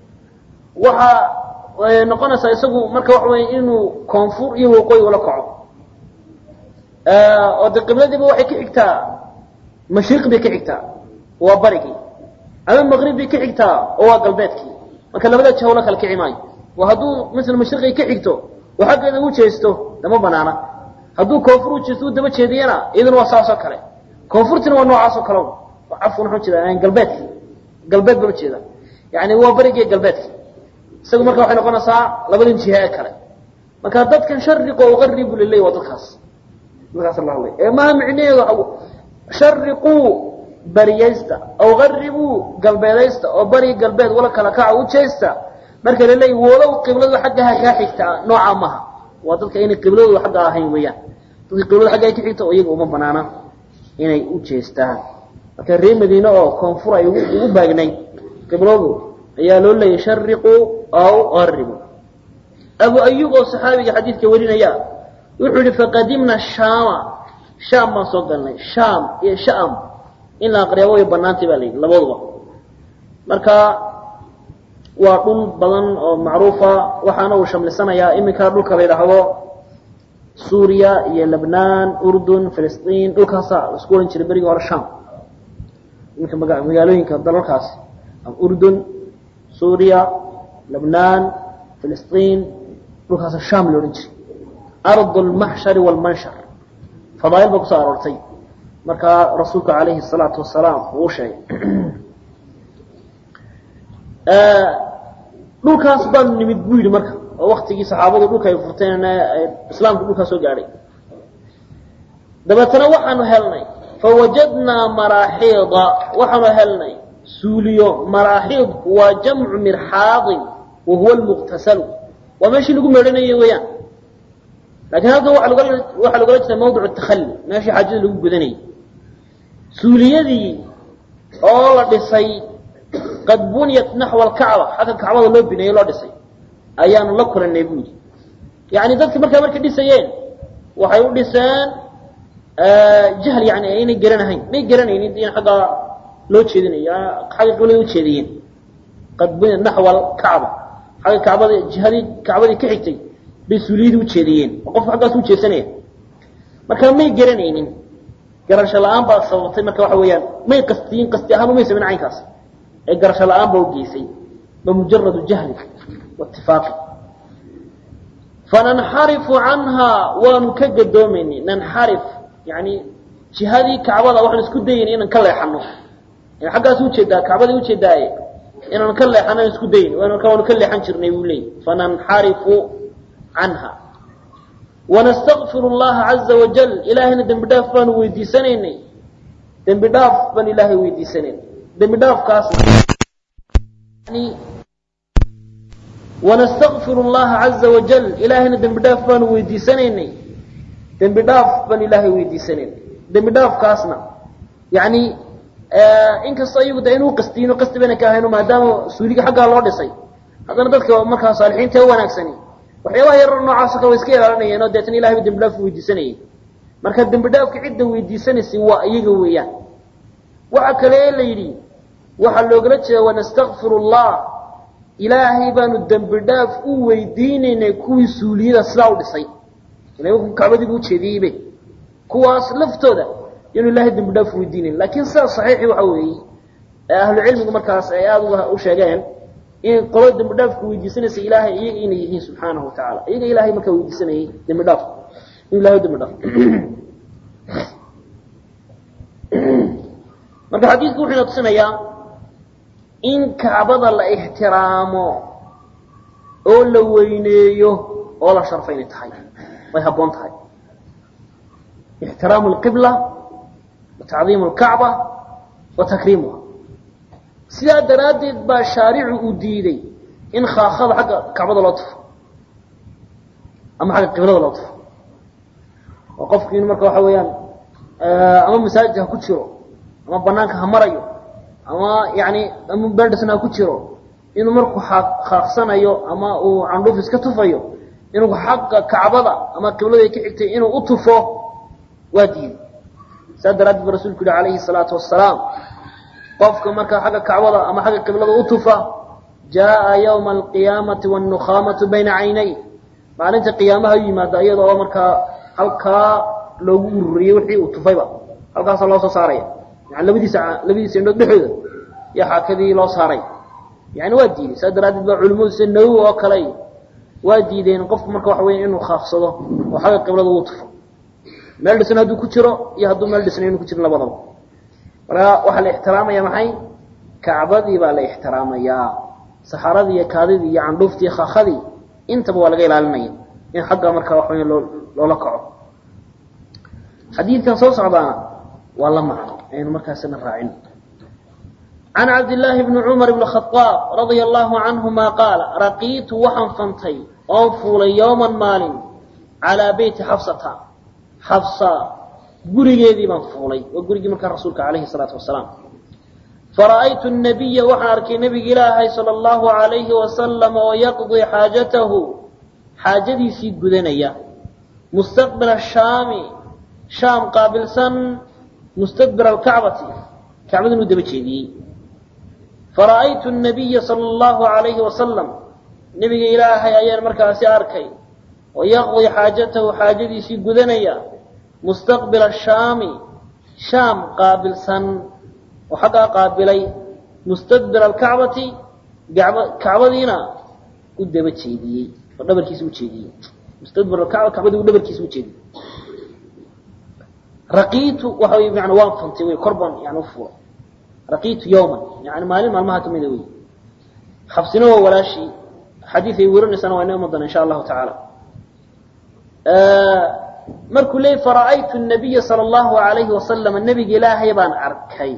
waxaa noqonaysaa isagu marka waxa weya inuu koonfur iyo waqooyi ula kaco oo de qibladiiba waxay ka xigtaa mashriq bay ka xigtaa waa barigii ama maqrib bay ka xigtaa oo waa galbeedkii marka labada jahla kala kici maayo waa hadduu masala mashriqay ka xigto oo xaggeeda u jeesto lama banaana hadduu koonfur u jeesto u daba jeediyana iyaduna waa saasoo kale koonfurtina waa noocaasoo kale cafwan waxaan jeeda galbeedkii galbeed baan ujeeda yani waa barigii galbeedkii isagu marka waxay noqonaysaa labadan jiha ee kale marka dadkan shariqo uqaribu lilay waa dadkaas dadkaas la hadlay ee maha micnaheedu shariquu bariyaysta aw garibuu galbeedaysta oo bari galbeed wala kala kaca u jeesta marka la leeyahy walow qibladu xaggaha kaa xigta nooca maha waa dadka inay qibladooda xagga ahayn weeyaan dadka qibladu xagga ka xigta oo iyaga uma banaana inay u jeestaan marka reer madiine oo koonfur ay ugu baagnay qibladu ayaa loo leeyay shariquu aw garibuu abu ayub oo saxaabiga xadiidka warinaya wuxuu yihi faqadimna shaama shaam baan soo galnay shaam iyo sham in la aqriya way banaantay baa la yidhi labaduba marka waa dhul badan oo macruufa waxaana uu shamlisanayaa iminka dhulka la yidhaahdo suuriya iyo lebnaan urdun filistiin dhulkaasa isku ohan jiray berigii hore sham iminka maga magaalooyinka dalalkaasi urdun suuriya lebnaan filistiin dhulkaasa sham la odhan jiray ardu lmaxshari waalmanshar fadaail ba kusoo aroortay markaa rasuulku alayhi الsalaatu wasalaam uu sheegay dhulkaas baanu nimid buu yidhi marka oo waktigii saxaabadu dhulka ay furteen islaamku dhulkaa soo gaadhay dabeetana waxaanu helnay fawajadnaa maraaxiida waxaanu helnay suuliyo maraaxiidku waa jamcu mirxaadin wa huwa lmuqtasalu waa meeshii lagu meedhanayo weeyaan lakin halkan waxaa logala jeeda mawdic takhali meeshii xaajada lagu gudanayay suuliyadii oo la dhisay qad buniyat naxwa alkacba xagga kacbada loo bineeyey loo dhisay ayaanu la kulanay bu yidhi yani dadki markaa markay dhisayeen waxay u dhiseen jahl yani aynay garanahayn may garanaynin in xaggaa loo jeedinayo xagga qiblada ujeediyeen qad buniyat naxwa alkacba xagga kacbada jihadii kacbadii ka xigtay bay suuliyadii ujeediyeen oo qofku xaggaas ujeedsanaya marka may garanaynin garasho la-aan baa sababtay marka waxa weeyaan may qastiyin qasti ahaan umay samin caynkaas ee garasho la-aan baa ugeysay ba mujaradu jahli waitifaaqi fananxarifu canhaa waanu ka gadoomaynay nanxarif yani jihadii kacbada waxaan isku dayayna inaan ka leexano xaggaas ujeedaa kacbadii ujeedaaye inaan ka leexano aan isku dayn marka waanu ka leexan jirnay buu leeyay fananxarifu canha wanastakfiru llaha caza wajal ilaahayna dembi dhaaf baanu weydiisanaynay dembi dhaaf baan ilaahay weydiisanaynay dembi dhaafkaasna wanastakfiru llaha caza wajal ilaahayna dembi dhaaf baanu weydiisanaynay dembi dhaaf baan ilaahay weydiisanaynay dembi dhaafkaasna yani inkastoo iyagu de inuu qastiino qasti bayna ka ahayno maadaama suuliga xaggaa loo dhisay haddana dadka markaa saalixiinta ee wanaagsani waxyaabaha yarar noocaasoo kale way iska ilaalinayeen oo deetana ilahay ba dembi dhaaf weydiisanayay marka dembi dhaafka cidda weydiisanaysay waa iyaga weeyaan waxa kale ee la yidhi waxaa loogala jeeda wanastakfiru llah ilaahay baanu dembi dhaaf u weydiinaynay kuwii suuliyada sidaa u dhisay kacbadiibu ujeediyeybe kuwaas laftooda yanu ilahay dembi dhaaf weydiinayn lakin sidaa saxiixi waxa weeye ee ahlu cilmigu markaas ay aada u sheegeen in qolo dembi dhaafka weydiisanaysa ilaahay iyaga inay yihiin subxaanahu watacaala iyaga ilahay markaa weydiisanayay dembi dhaaf in ilahay dembi dhaaf marka xadiidku wuxuu ina tusinayaa in kacbada la ixtiraamo oo la weyneeyo oo la sharfo inay tahay way habboon tahay ixtiraamu lqibla wa tacdiimu lkacba wa takriimuha sidaa daraaddeed baa shaaricu uu diiday in khaakada xagga kacbada loo tufo ama xagga qiblada loo tufo oo qofku in marka waxa weeyaan ama masaajid ha ku jiro ama banaanka ha marayo ama yani ama berdisna ha ku jiro inuu markuu khaaqsanayo ama uu candhuuf iska tufayo inuu xagga kacbada ama qiblada ka xigtay inuu u tufo waa diiday saa daraaddeed ba rasulku yihi alayhi salaatu wasalaam qofka markaa xagga kacbada ama xagga qiblada u tufa jaa ywma alqiyaamati wannukhaamatu bayna caynay maalinta qiyaamaha u yimaada iyada oo markaa halkaa loogu ururiyey wixii uu tufayba halkaasa loo soo saaraya yani labadiisa labadiisa indhood dhexooda iyo xaakadii loo saaray yani waa diiday saa daraaddeed ba culimadu sida nawowi oo kale waa diideen qofku marka waxa weya inuu khaafsado oo xagga qiblada uu tufo meel dhisan hadduu ku jiro iyo hadduu meel dhisna inu ku jirin labadaba marka waxaa la ixtiraamaya maxay kacbadii baa la ixtiraamayaa saxaradii iyo kaadidii iyo candhuuftii khakadii intaba waa laga ilaalinaya in xagga marka waxa weya loo loola kaco xadiidkan soo socdaana waa la macno aynu markaasina raacin can cabdillaahi bni cumar bni khadaab radia allahu canhuma qaala raqiitu waxaan fantay oon fuulay yowman maalin calaa beyti xafsata xafsa gurigeedii baan fuulay waa gurigii markaa rasuulka calayhi salaatu wasalaam fara'aytu nabiya waxaan arkay nebiga ilaahay sala allahu alayhi wasalam oo yaqdii xaajatahu xaajadiisii gudanaya mustaqbila shaami shaam qaabilsan mustadbira alkacbati kacbada inuu daba jeediyey fara'aytu nabiya sala allahu alayhi wasalam nebiga ilaahay ayaan markaasi arkay oo yaqdii xaajatahu xaajadiisii gudanaya mustaqbila shaami shaam qaabilsan oo xaggaa qaabilay mustadbira alkacbati kacbadiina u daba jeediyey oo dhabarkiisa ujeediyey mustadbir alkacba kacbadii u dhabarkiisa ujeediyey raqiitu waxa wey mana waan fantay wey kor baan yani ufuulay raqiitu yawman yani maalin maalmaha kamida wey xabsina waa walaashii xadiid ay werinaysana waa inoo iman doona insha allahu tacaala markuu leeyay fara'aytu nabiya sala allahu alayhi wasalam nebiga ilaahay baan arkay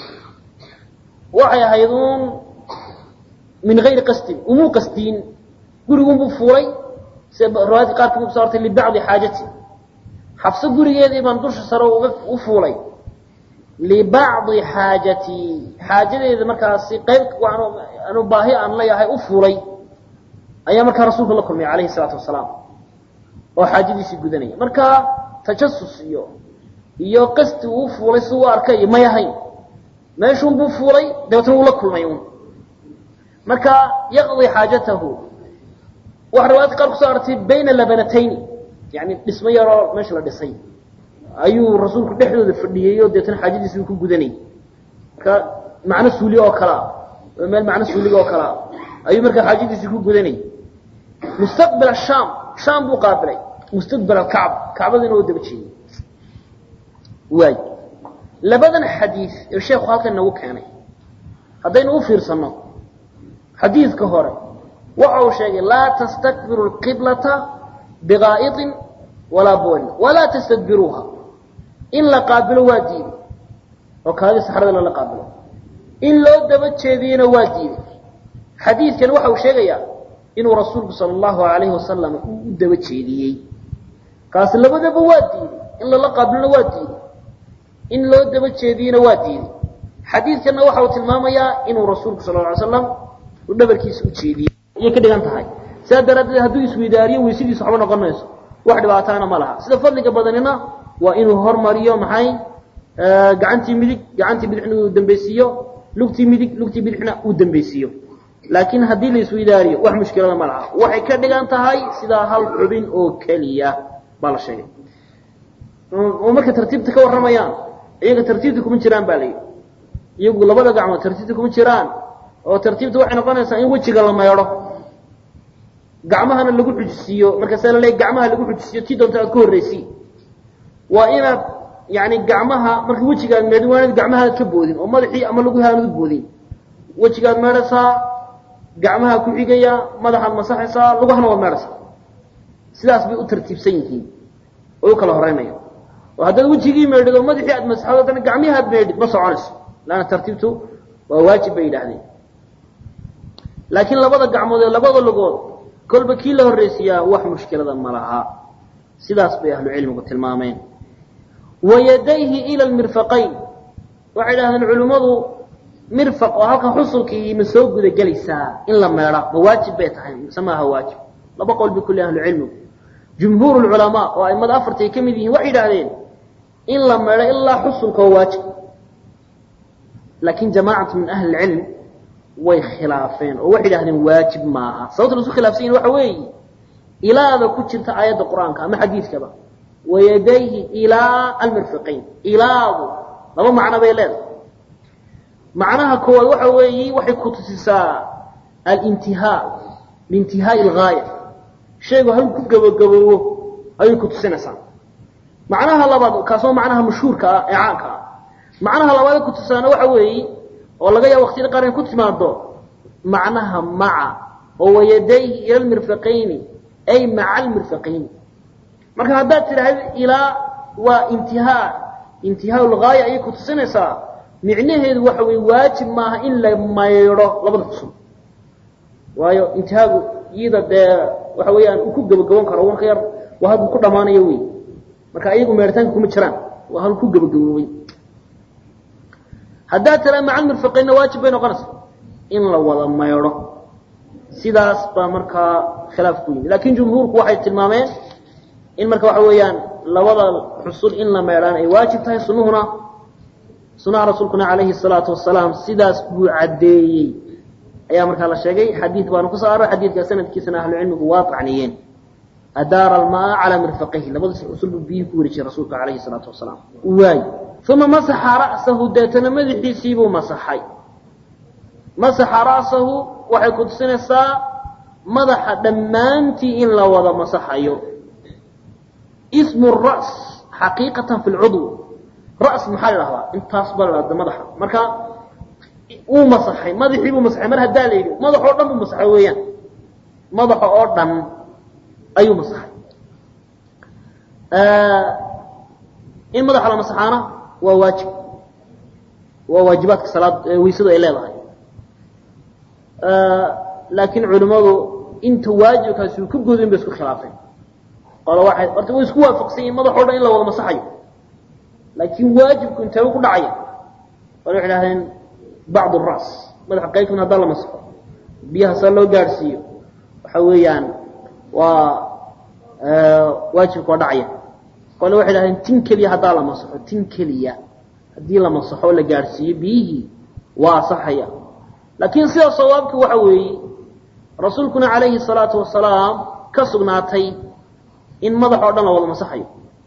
waxay ahayd uun min gayri qasdin umuu qasdiin gurigunbuu fuulay sida riwaayadka qaarkood kuso hortay libacdi xaajati xabso gurigeedii baan dusha sare uga u fuulay libacdi xaajatii xaajadeeda markaasi qayb anu baahi aan leeyahay u fuulay ayaa markaa rasuulku la kulmay calayhi salaatu wasalaam oo xaajadiisii gudanaya marka tajasus iyo iyo qasti uu fuulay si u arkay iyo may ahayn meeshuun buu fuulay dabeetna wuu la kulmay un marka yaqdi xaajatahu waxa riwaayadka qaar kuso artay bayna labanatayni yani dhismo yaroo meesha la dhisay ayuu rasuulku dhexdooda fadhiyey oo deetana xaajadiisi uu ku gudanayay marka macno suuli oo kalea meel macno suuliga oo kalea ayuu markaa xaajadiisii ku gudanayay mustaqbil shaam shaam buu qaabilay mustaqbil alkacba kacbadiina oo daba jeeyey waay labadan xadiid ee sheekhu halkan nagu keenay haddaynu u fiirsanno xadiidka hore waxa uu sheegay laa tastakbiru lqiblata biqaa'iطin walaa boolin walaa tastadbiruuha in la qaabilo waa diiday oo kaadii saxrada lala qaabilo in loo daba jeediyena waa diiday xadiidkan waxa uu sheegayaa inuu rasuulku sala allahu alayhi wasalam uu u daba jeediyey kaasi labadaba waa diiday in lala qaabilona waa diiday in loo daba jeediyena waa diiday xadiidkanna waxa uu tilmaamayaa inuu rasuulku sal ly slam uu dhabarkiisa u jeediyey ayay ka dhigan tahay sidaa daraaddeed hadduu isweydaariyo weysadiisu waxba noqon mayso wax dhibaataana ma laha sida fadliga badanina waa inuu hormariyo maxay gacantii midig gacantii bidixna uu dambeysiiyo lugtii midig lugtii bidixna uu dambeysiiyo laakiin haddii la isweydaariyo wax mushkilada ma laha waxay ka dhigan tahay sidaa hal xubin oo keliya baa la sheegay oo markay tartiibta ka warramayaan iyaga tartiibta kuma jiraan baa layidhi iyagu labada gacmood tartiibta kuma jiraan oo tartiibta waxay noqonaysaa in wejiga la meedho gacmahana lagu xujisiiyo markaasaa laleeya gacmaha lagu xujisiiyo tii doonta aad ka horraysi waa inaad yani gacmaha marka wejigaad meedhin waa inaad gacmahaad ka boodin oo madaxii ama lagu haanad boodin wejigaad meedhaysaa gacmaha ku xigaya madaxaad masaxaysaa lugahana waad meedhaysaa sidaas bay u tartiibsan yihiin oo u kala horeynaya oo haddaad wejigii meedhid oo madaxii aad masaxdo haddana gacmihii aad meedhid ma soconayso laanna tartiibtu waa waajib bay yidhaahdeen laakiin labada gacmood ee labada lugood kolba kii la horraysiiyaa wax mushkilada ma laha sidaas bay ahlu cilmigu tilmaameen wa yadayhi ila lmirfaqayn waxay idhahdeen culimmadu mirfaq oo halkan xusulkii ma soo guda gelaysaa in la meedha ma waajib bay tahay mise maaha waajib laba qowl bay kulli ahlu cilmigu jumhuur lculamaa oo aimada afarta ay ka mid yihiin waxay yidhahdeen in la meedho ilaa xusulka waa waajib laakiin jamaacatu min ahli lcilm way khilaafeen oo waxay idhahdeen waajib maaha sababta la isu khilafsan yahin waxa weeye ilaada ku jirta aayadda qur-aanka ama xadiidkaba wayadayhi ilaa almirfiqayn ilaadu laba macno bay leedahay macnaha koowaad waxa weeye waxay ku tusisaa alintihaa liintihaai algaaya shaygu hal ku gabagaboobo ayay ku tusinaysaa macnaha labaad kaasoo macnaha mashhuurka ah ee caanka ah macnaha labaad ku tusaana waxa weeye oo laga yaabo waqtiyada qaar in ku timaado macnaha maca oo wayadayhi ila lmirfaqayni ay maca almirfaqayni marka haddaad tidhaahdo ilaa waa intihaa intihaa lgaaya ayay ku tusinaysaa micnaheedu waxa weye waajib maaha in la maydho labada xusul waayo intihaagu iyada dee waxa weeyaan uu ku gabagaban karo wanka yar waa halku ku dhamaanayo wey marka iyagu meeritaanka kuma jiraan waa halku ku gabagaboobay haddaad tiraa maca almirfaqaynna waajib bay noqonaysaa in la wada maydho sidaas baa markaa khilaaf ku yimid lakin jumhuurku waxay tilmaameen in marka waxa weeyaan labada xusul in la meedhaan ay waajib tahay sunuhuna sunaha rasuulkuna calayhi salaatu wasalaam sidaas buu caddeeyey ayaa markaa la sheegay xadiid baanu ku soo aroy xadiidkaa sanadkiisana ahlucilmigu waa tacniyeen adaara almaa calaa mirfaqayhi labadiis xusul buu biyihii ku warijiyey rasuulka calayhi salaatu wasalaam waay uma masaxa ra'sahu deetana madaxiisiibuu masaxay masaxa ra'sahu waxay ku tusinaysaa madaxa dhammaantii in la wada masaxayo ismu ra's xaqiiqatan fi lcudw ra's maxaa la dhahdaa intaas baa la dhahda madaxa marka wuu masaxay madaxii buu masaxay mar haddaa la yidhi madax oo dhan buu masaxay weeyaan madaxa oo dhan ayuu masaxay in madaxa la masaxaana waa waajib waa waajibaadka salaad weysadu ay leedahay laakiin culimmadu inta waajibkaasi uu ka godin bay isku khilaafeen qolo waxay horta way isku waafaqsan yihin madax o dhan in la wada masaxayo laakiin waajibku intee ku dhacaya qole waxay dhahdeen bacd ras madaxa qayb kamid haddaa la masaxo biyaha saa loo gaadhsiiyo waxa weeyaan waa waajibka waa dhacaya qole waxay dhahdeen tin keliya haddaa la masaxo tin keliya haddii la masaxo o la gaadhsiiyo biyihii waa asaxaya laakiin sida sawaabki waxa weeye rasuulkuna calayhi salaatu wasalaam ka sugnaatay in madax oo dhan la wada masaxayo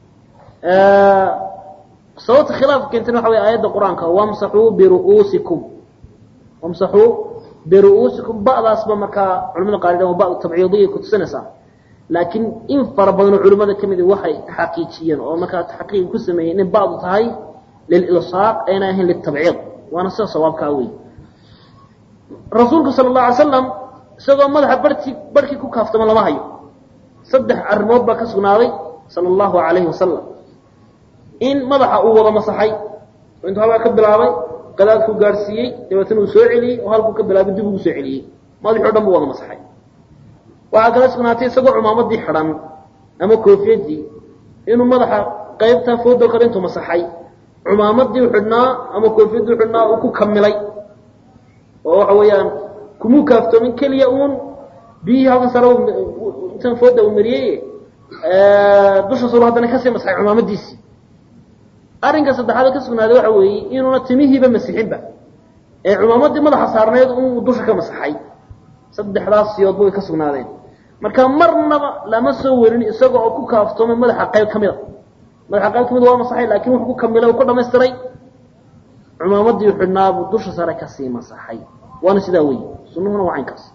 sababta khilaafka keentana waxa wey aayadda qur-aanka wamsaxuu biru'uusikum wamsaxuu biru'uusikum ba'daasba markaa culamada qaar dhan ba tabciidiyay kutusinaysaa laakiin in fara badanoo culimmada ka midi waxay xaqiijiyeen oo markaa taxqiiq ku sameeyeen in ba'du tahay lililsaaq ayna ahayn litabciid waana sida sawaabkaa wey rasuulku sala allahu alay slam isagoo madaxa barhti barhkii ku kaaftamo lama hayo saddex arrimood baa ka sugnaaday sala allahu calayhi wasalam in madaxa uu wada masaxay oo intuu halkaa ka bilaabay qadaadkuu gaadhsiiyey dabeetana uu soo celiyey oo halkuu ka bilaabay dib ugu soo celiyey madaxii o dhan buu wada masaxay waxaa kala sugnaatay isagoo cumaamadii xidhan ama koofiyadii inuu madaxa qaybtaa foodo kale intuu masaxay cumaamadii u xidhnaa ama koofiyadii u xidhnaa uu ku kamilay oo waxa weeyaan kumuu kaaftoomin keliya uun biyihii halkan sare intan fooda uu mariyey dusha suru haddana kasii masaxay cumaamadiisii arrinka saddexaad ka sugnaaday waxa weeye inuuna timihiiba masixinba ee cumaamadii madaxa saarneed uu dusha ka masaxay saddexdaas siyoodba way ka sugnaadeen marka marnaba lama soo werin isaga oo ku kaaftoomay madaxa qayb ka mida madaxa qayb kamida waa masaxay laakin wuxuu ku kamilay u ku dhamaystiray cumaamadii u xidhnaabuu dusha sare kasii masaxay waana sidaa weyi sunuhuna waa caynkaas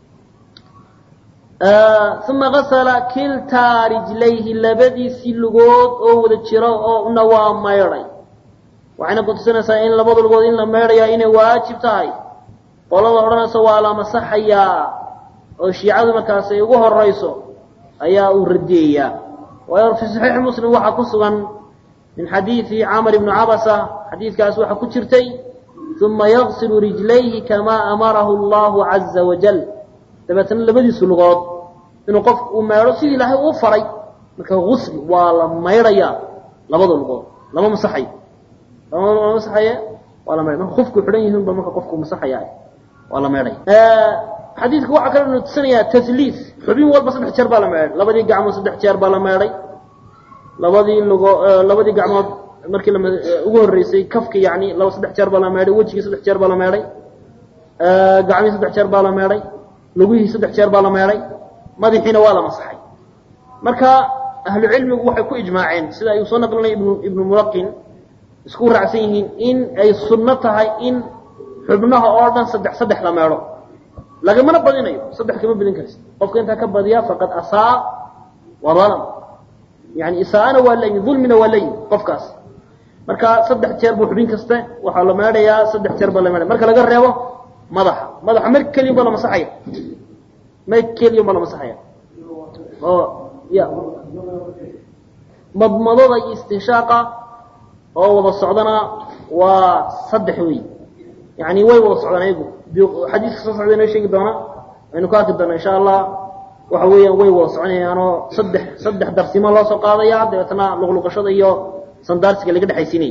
uma gasala kiltaa rijlayhi labadiisii lugood oo wada jiro oo na waa maydhay waxayna kutusinaysaa in labada lugood in la maydhayaa inay waajib tahay qolada odhanaysa waa la masaxayaa oo shiicadu markaas ay ugu horayso ayaa uu radiyayaa waayo fi saxiixi muslim waxaa ku sugan min xadiidi camr ibni cabasa xadiidkaas waxaa ku jirtay uma yagsilu rijlayhi kamaa amarahu allahu caza wajal dabeetana labadiisu lugood inuu qofku uu meedho sidii ilaahay uu faray marka gusli waa la maydhayaa labada lugood lama masaxayo lama masaxaye waa la maydhay marka qofku xidhan yihiin ba marka qofku masaxaya waa la maydhaya xadiidku waxaa kaloo nutusinayaa tasliis xubin walba saddex jeer baa la meedhay labadii gacmood saddex jeer baa la meedhay labadii lugo labadii gacmood markii la ugu horreysay kafki yani laba saddex jeer baa la meedhay wejigii saddex jeer baa la meedhay gacmihii saddex jeer baa la meedhay lugihii saddex jeer baa la meedhay madaxiina waa la masaxay marka ahlu cilmigu waxay ku ijmaaceen sida ayuu soo naqlinay ibnu ibnu mulaqin isku raacsan yihiin in ay sunno tahay in xubnaha oo dhan saddex saddex la meedho lagamana badinayo saddex kama badin karsi qofka intaa ka badiya faqad asaa wa dalam yani isaa'ana waa layin dulmina waa layin qofkaas marka saddex jeer buu xubin kaste waxaa la meedhayaa saddex jeer baa la meedhaya marka laga reebo madaxa madaxa mar keliya baa la masaxaya mar keliya baa la masaxaya oo ya madmadada iyo istinshaaqa oo wada socdana waa saddex wey yani way wada socdaan ayagu xadiiska soo socda inoo sheegi doona aynu ka arki doona insha allah waxa weeyaan way wada soconayaanoo saddex saddex darsimo loo soo qaadaya dabeetana luqluqashada iyo sandaarsiga laga dhexaysiinaya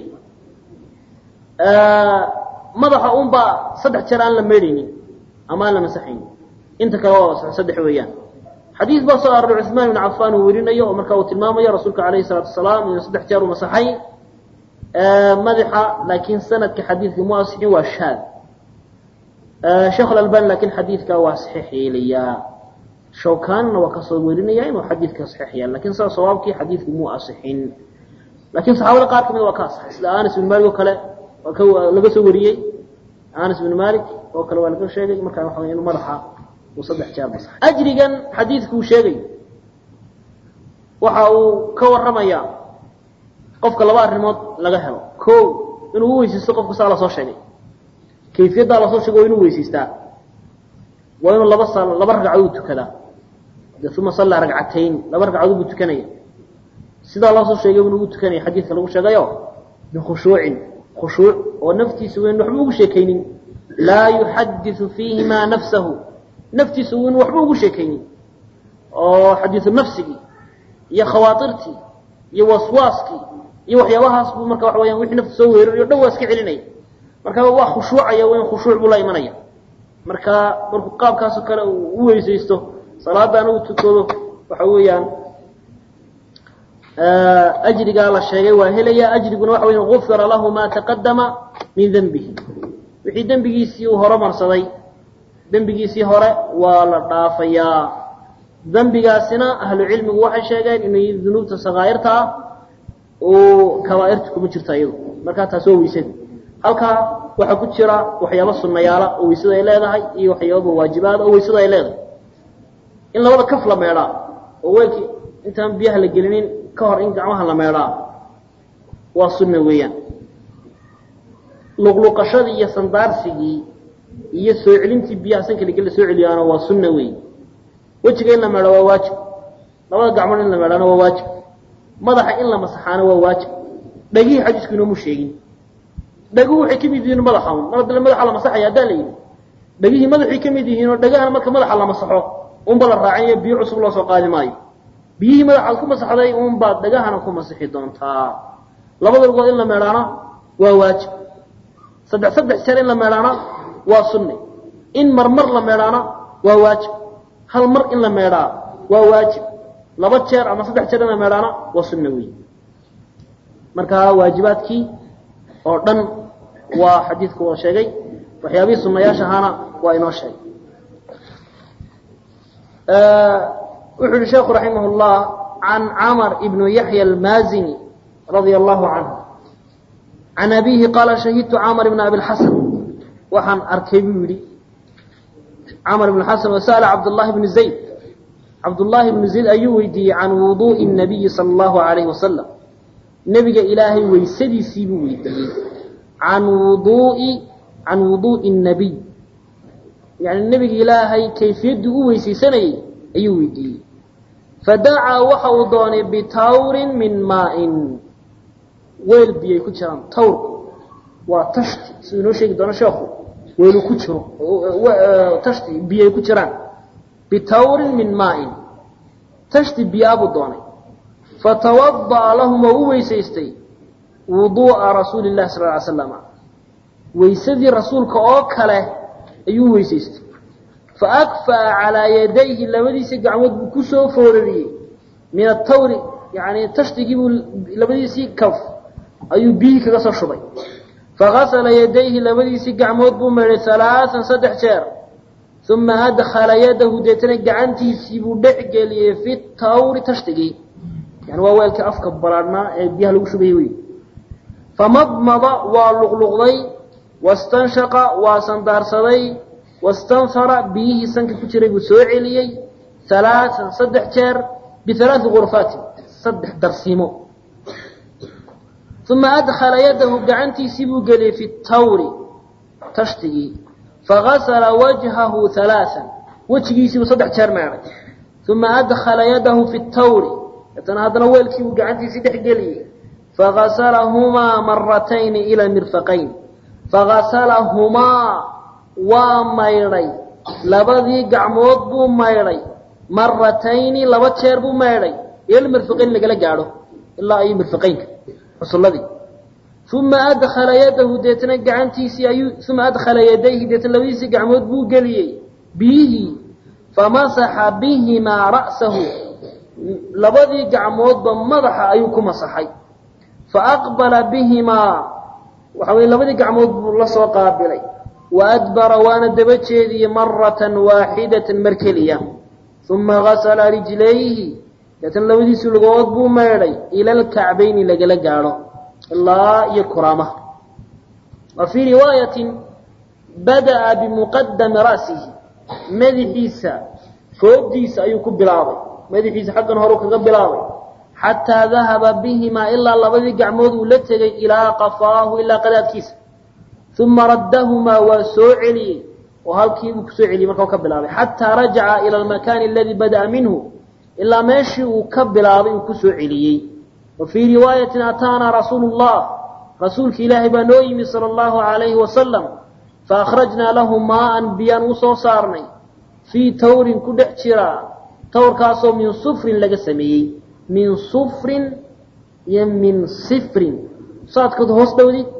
madaxa unbaa saddex jeer aan la meedhaynin ama aan la masaxaynin inta kale waa saddex weeyaan xadiis baa soo aroray cuثmaan ibn cafan uu werinayo oo marka uu tilmaamayo rasuulka alayhi الsalaatu wasalaam inuu saddex jeer u masaxay madaxa laakiin sanadka xadiidka mu asixin waa shaad sheekh alalbani lakin xadiidka waa saxiix yeelayaa shawkanna waa kasoo werinaya inuu xadiidka saxiix yeela lakin saa sawaabkii xadiidku mu asixin lakin saxaabada qaar kamid waa ka asaxay sida anas ibn malik oo kale waa laga soo wariyey anas ibn malik oo kale waa laga sheegay markaa waxa inu madaxa uu saddex jeer masaxay ajrigan xadiidku uu sheegayo waxa uu ka waramayaa qofka laba arrimood laga helo ko inuu u weysaysto qofka saa lasoo sheegay kayfiyaddaa lasoo sheegay waa inuu weysaystaa waa inuu laba sal laba ragcadood tukadaa de uma sallaa ragcatayn laba ragcadood buu tukanaya sidaa loosoo sheegay buu ugu tukanaya xadiidka lagu sheegayo bikhushuucin khushuuc oo naftiisa wayn waxba ugu sheekaynin laa yuxadiثu fiihimaa nafsahu naftiisa wayn waxba ugu sheekaynin oo xadiiu nafsigii iyo khawaairtii iyo waswaaskii iyo waxyaabahaas buu marka waxa weyaan wixii nafta soo weerarayo o dhan waa iska celinaya marka waa khushuucaya weyn khushuuc buu la imanaya marka markuu qaabkaasoo kale uu u weysaysto salaadana uu tukado waxa weeyaan ajrigaa la sheegay waa helaya ajriguna waxa weya gufira lahu ma taqadama min denbihi wixii dembigiisii uu horomarsaday dembigiisii hore waa la dhaafayaa dembigaasina ahlu cilmigu waxay sheegeen inay dunuubta sakaa'irta ah oo kabaa'irta kuma jirto iyadu markaa taas waa weysada halkaa waxaa ku jira waxyaaba sunnayaala oo weysada ay leedahay iyo waxyaababa waajibaada oo weysada ay leedahay in labada kaf la meedhaa oo weelkii intaan biyaha la gelinin ka hor in gacmaha la meedhaa waa sunna weeyaan luqluqashadii iyo sandaarsigii iyo soo celintii biyaha sanka lagel la soo celiyaana waa sunna weey wejiga in la meedho waa waajib labada gacmood in la meedhaana waa waajib madaxa in la masaxaana waa waajib dhagihii xadiisku inoomu sheegin dhaguhu waxay ka mid yihiin madaxa un mar haddale madaxa la masaxaya haddaa la yidhi dhagihii madaxay ka mid yihiin oo dhagahana marka madaxa la masaxo unba la raacinayo biyo cusub loo soo qaadi maayo biyihii madaxaad ku masaxday unbaad dhagahana ku masixi doontaa labada lugood in la meedhaana waa waajib saddex saddex jeer in la meedhaana waa sunne in marmar la meedhaana waa waajib hal mar in la meedhaa waa waajib laba jeer ama saddex jeer in la meedhaana waa sunne wey marka waajibaadkii oo dhan waa xadiidku wada sheegay waxyaabihii sunayaasha ahaana waa inoo sheegay wuxuu yihi sheekhu raximah اllah can camr ibn yaxya almazini radia allahu canhu can abihi qaala shahidtu camr ibn abi lxasan waxaan arkay buu yihi camr ibn xasan wasa'ala cabdullahi bni zayd cabdullaahi bnu zayd ayuu weydiiyey can wuduu'i الnabiyi sala allahu alayhi wasalam nebiga ilaahay weysadiisii buu weydiiyey can wuduui can wuduu'i الnabiy yani nebiga ilaahay kayfiyaddii u weysaysanayay ayuu weydiiyey fadacaa waxa uu doonay bitawrin min maain weel biyay ku jiraan tawrku waa tashti siduu inoo sheegi doono sheekhu weelu ku jiro tashti biyay ku jiraan bitawrin min maain tashti biyaabuu doonay fatawada'a lahum oo u weysaystay wuduu'a rasuuli llahi sal ly slam weysadii rasuulka oo kale ayuu weysaystay faakfa'a calaa yadayhi labadiisii gacmood buu kusoo foorariyey min atawri yani tashtigii buu labadiisii kaf ayuu biyihii kaga soo shubay fagasala yadayhi labadiisii gacmood buu meedhay halaaan saddex jeer uma adkhala yadahu deetana gacantiisii buu dhex geliyey fi tawri tashtigii yani waa weelkii afka balaadhnaa ee biyaha lagu shubayay wey famadmada waa luqluqday wastanshaqa waa sandaarsaday wastanfara biyihii sanka ku jiray buu soo celiyey halaaan saddex jeer bialaai gurfaatin saddex darsiimo uma adkhala yadahu gacantiisii buu geliyey fi tawri tashtigii fagasala wajhahu halaaan wejigiisiibuu saddex jeer meedhay uma adkhala yadahu fi tawri deetana haddana weelkii buu gacantiisii dhex geliyey fagasalahumaa maratayni ila mirfaqayn fagasalahumaa waa maydhay labadii gacmood buu maydhay maratayni laba jeer buu maydhay ila mirfaqayn lagala gaadho ilaa ay mirfaqaynka xusulladii uma adkhala yadahu deetana gacantiisii ayuu uma adkhala yadayhi deetana labadiisii gacmood buu geliyey biyihii famasaxa bihimaa ra'sahu labadii gacmoodba madaxa ayuu ku masaxay faaqbala bihimaa waxa weye labadii gacmood buu la soo qaabilay wa adbara waana daba jeediyey maratan waaxidatan mar keliya uma gasala rijlayhi deetana labadiisii lugood buu meedhay ila alkacbayni lagala gaadho ilaa iyo kuraamaha wa fii riwaayatin bada'a bimuqadami ra'sihi madaxiisa foogdiisa ayuu ku bilaabay madaxiisa xaggan horu kaga bilaabay xataa dahaba bihimaa ilaa labadii gacmood uu la tegay ilaa qafaahu ilaa qadaadkiisa uma raddahumaa waa soo celiyey oo halkiibuu kusoo celiyey marka ka bilaabay xataa rajaca ila almakaani aladii bada'a minhu ilaa meeshii uu ka bilaabay uu kusoo celiyey wa fii riwaayatin ataanaa rasuulu llah rasuulki ilaahay baa noo yimi sala allahu alayhi wasalam faakhrajnaa lahu maaan biyaan u soo saarnay fii tawrin ku dhex jira tawrkaasoo min sufrin laga sameeyey min sufrin iyo min sifrin saadkood hoos dhowdid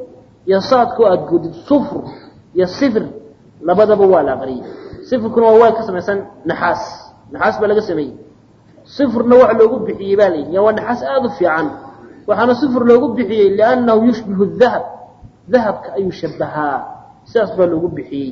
iyo saadka oo aada goodid sufr iyo sifr labadaba waa la aqriyey sifrkuna waa weel ka samaysan naxaas naxaas baa laga sameeyey sifrna waxa loogu bixiyey baa layidhi ya waa naxaas aada u fiican waxaana sifr loogu bixiyey liannahu yushbihu dahab dahabka ayuu shabahaa sidaas baa loogu bixiyey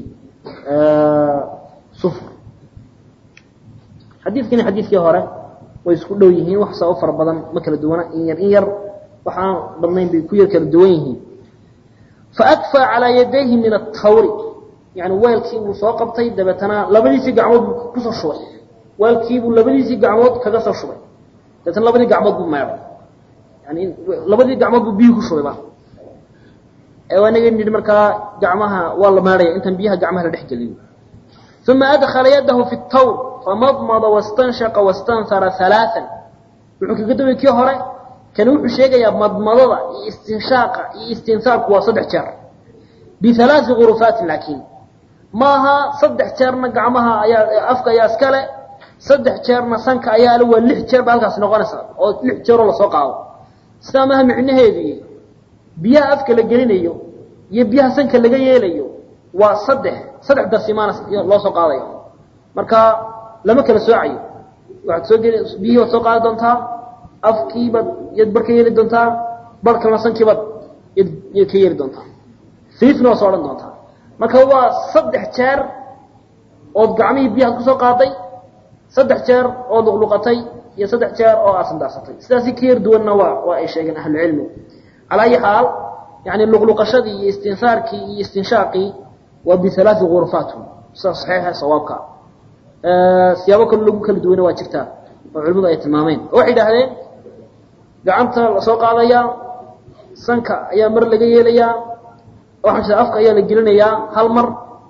sufr xadiidkani xadiidkii hore way isku dhow yihiin wax saa u fara badan ma kala duwana in yar in yar waxaan badnayn bay ku yar kala duwan yihiin faakfaa calaa yadayhi min atawri yani weelkii buu soo qabtay dabeetana labadiisii gacmood buu kusoo shubay weelkiibuu labadiisii gacmood kaga soo shubay dabeetana labadii gacmood buu meeday yani labadii gacmood buu biyii ku shubayba naga nidhi markaa gacmaha waa la meedhaya intaan biyaha gacmaha la dhex geliyo uma adkala yadahu fi tawr famadmada wastanshaqa wastanhara halaaan wuxuu kaga daway kii hore kani wuxuu sheegayaa madmadada iyo istinshaaqa iyo istinsaarku waa saddex jeer bialaai gurufaatin laakiin maaha saddex jeerna gacmaha ayaa afka ayaa iskale saddex jeerna sanka ayaa le waa lix jeer ba halkaasi noqonaysa oo lix jeeroo lasoo qaado sidaa maaha micnaheedii biyaha afka la gelinayo iyo biyaha sanka laga yeelayo waa saddex saddex darsimaana loo soo qaadayo marka lama kala soocayo waxaad soo geli biyihii waad soo qaadi doontaa afkiibaad yaad bar ka yeeli doontaa bar kalena sankiibaad yad yaad ka yeeli doontaa fiifna waa soo odhan doontaa marka waa saddex jeer ood gacmihii biyahaad kusoo qaaday saddex jeer oo luqluqatay iyo saddex jeer oo aad sandaarsatay sidaasi ka yar duwanna waa waa ay sheegeen ahlucilmi calaa ayi xaal yani luqluqashadii iyo istinsaarkii iyo istinshaaqii waa bialaai gurfaatun sida saxiixa sawaabka siyaabo kale lagu kala duwana waa jirtaa oo culimadu ay tilmaameen oo waxay idhaahdeen gacanta lasoo qaadayaa sanka ayaa mar laga yeelayaa waxaan jira afka ayaa la gelinayaa hal mar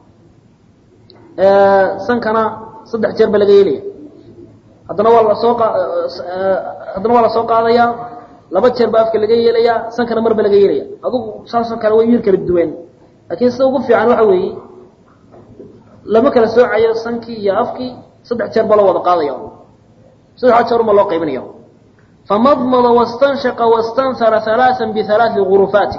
sankana saddex jeer ba laga yeelaya haddana waa lasoo haddana waa lasoo qaadayaa laba jeer baa afka laga yeelayaa sankana mar ba laga yeelaya adugu saasoo kale way yar kala duwan laakiin sida ugu fiican waxa weeye lama kala soocayo sankii iyo afkii saddex jeer baa loo wada qaadaya saddexa jeer uma loo qaybinaya famadmada wastanshaqa wastanhara halaaan bialaai gurufaatin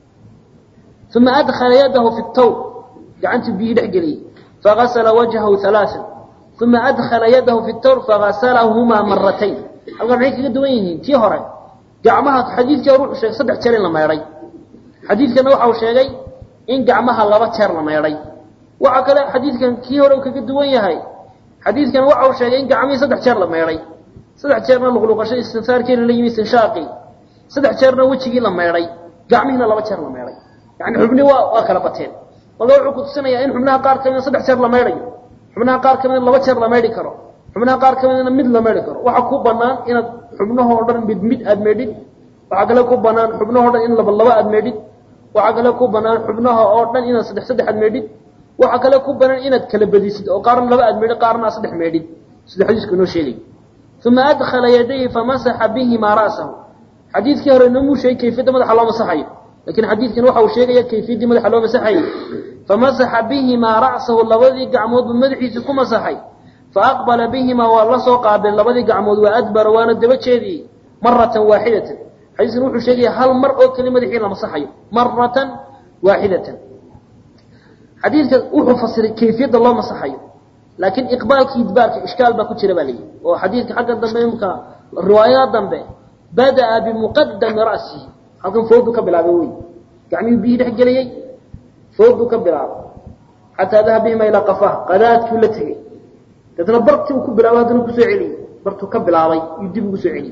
uma adkhala yadahu fi tawr gacantii biyii dhex geliyey fagasla wajhahu halaaan uma adkhala yadahu fi tawr fagaslahumaa maratayn halkan maxay kaga duwan yihiin tii hore gacmaha xadiidkii hore wuxuu sheegay saddex jeer in la meedhay xadiidkana waxa uu sheegay in gacmaha laba jeer la meedhay waxa kale xadiidkan kii hore uu kaga duwan yahay xadiidkan waxa uu sheegay in gacmihii saddex jeer la meedhay saddex jeerna luqluqasho istinsaarkeena la yimi istinshaaqii saddex jeerna wejigii la meedhay gacmihiina laba jeer la meedhay yani xubnihi waa waa kala bateen marka wuxuu kutusinayaa in xubnaha qaar kamida saddex jeer la meedhayo xubnaha qaar kamida laba jeer la meedhi karo xubnaha qaar kamidna mid la meedhi karo waxaa ku banaan inaad xubnahoo dhan mid mid aad meedhid waxaa kale ku banaan xubnahoo dhan in laba laba aad meedhid waxaa kale ku banaan xubnaha oo dhan inaad saddex saddex aad meedhid waxaa kale ku banaan inaad kala badisid oo qaarna laba aad meedhid qaarna aad saddex meedhid sida xadiisku inoo sheegay uma adkhala yadayhi famasaxa bihimaa ra'sahu xadiidkii hore inoo muu sheegay kayfiyadda madaxa loo masaxayo lakiin xadiidkan waxa uu sheegaya kayfiyaddii madaxa loo masaxayay famasaxa bihimaa ra'sahu labadii gacmood buu madaxiisa ku masaxay faaqbala bihimaa waa la soo qaabeen labadii gacmood waa adbara waana daba jeediyey maratan waaxidatan xadiiskan wuxuu sheegaya hal mar oo keli madaxii la masaxayo maratan waaxidatan xadiidka wuxuu fasiray kayfiyadda loo masaxayo laakiin iqbaalkii idbaarka ishkaal baa ku jira baa layihi oo xadiidka xagga dambe imka riwaayada dambe bada'a bimuqadami ra'sihi halkan fooduu ka bilaabay wey gacmihii biyihii dhex geliyey fooduu ka bilaabay xataa dahab bihima ilaa qafaha qadaadkuu la tegey deetna bartii uu ku bilaabay haddana kusoo celiyey bartuu ka bilaabay iyuu dib ugu soo celiyey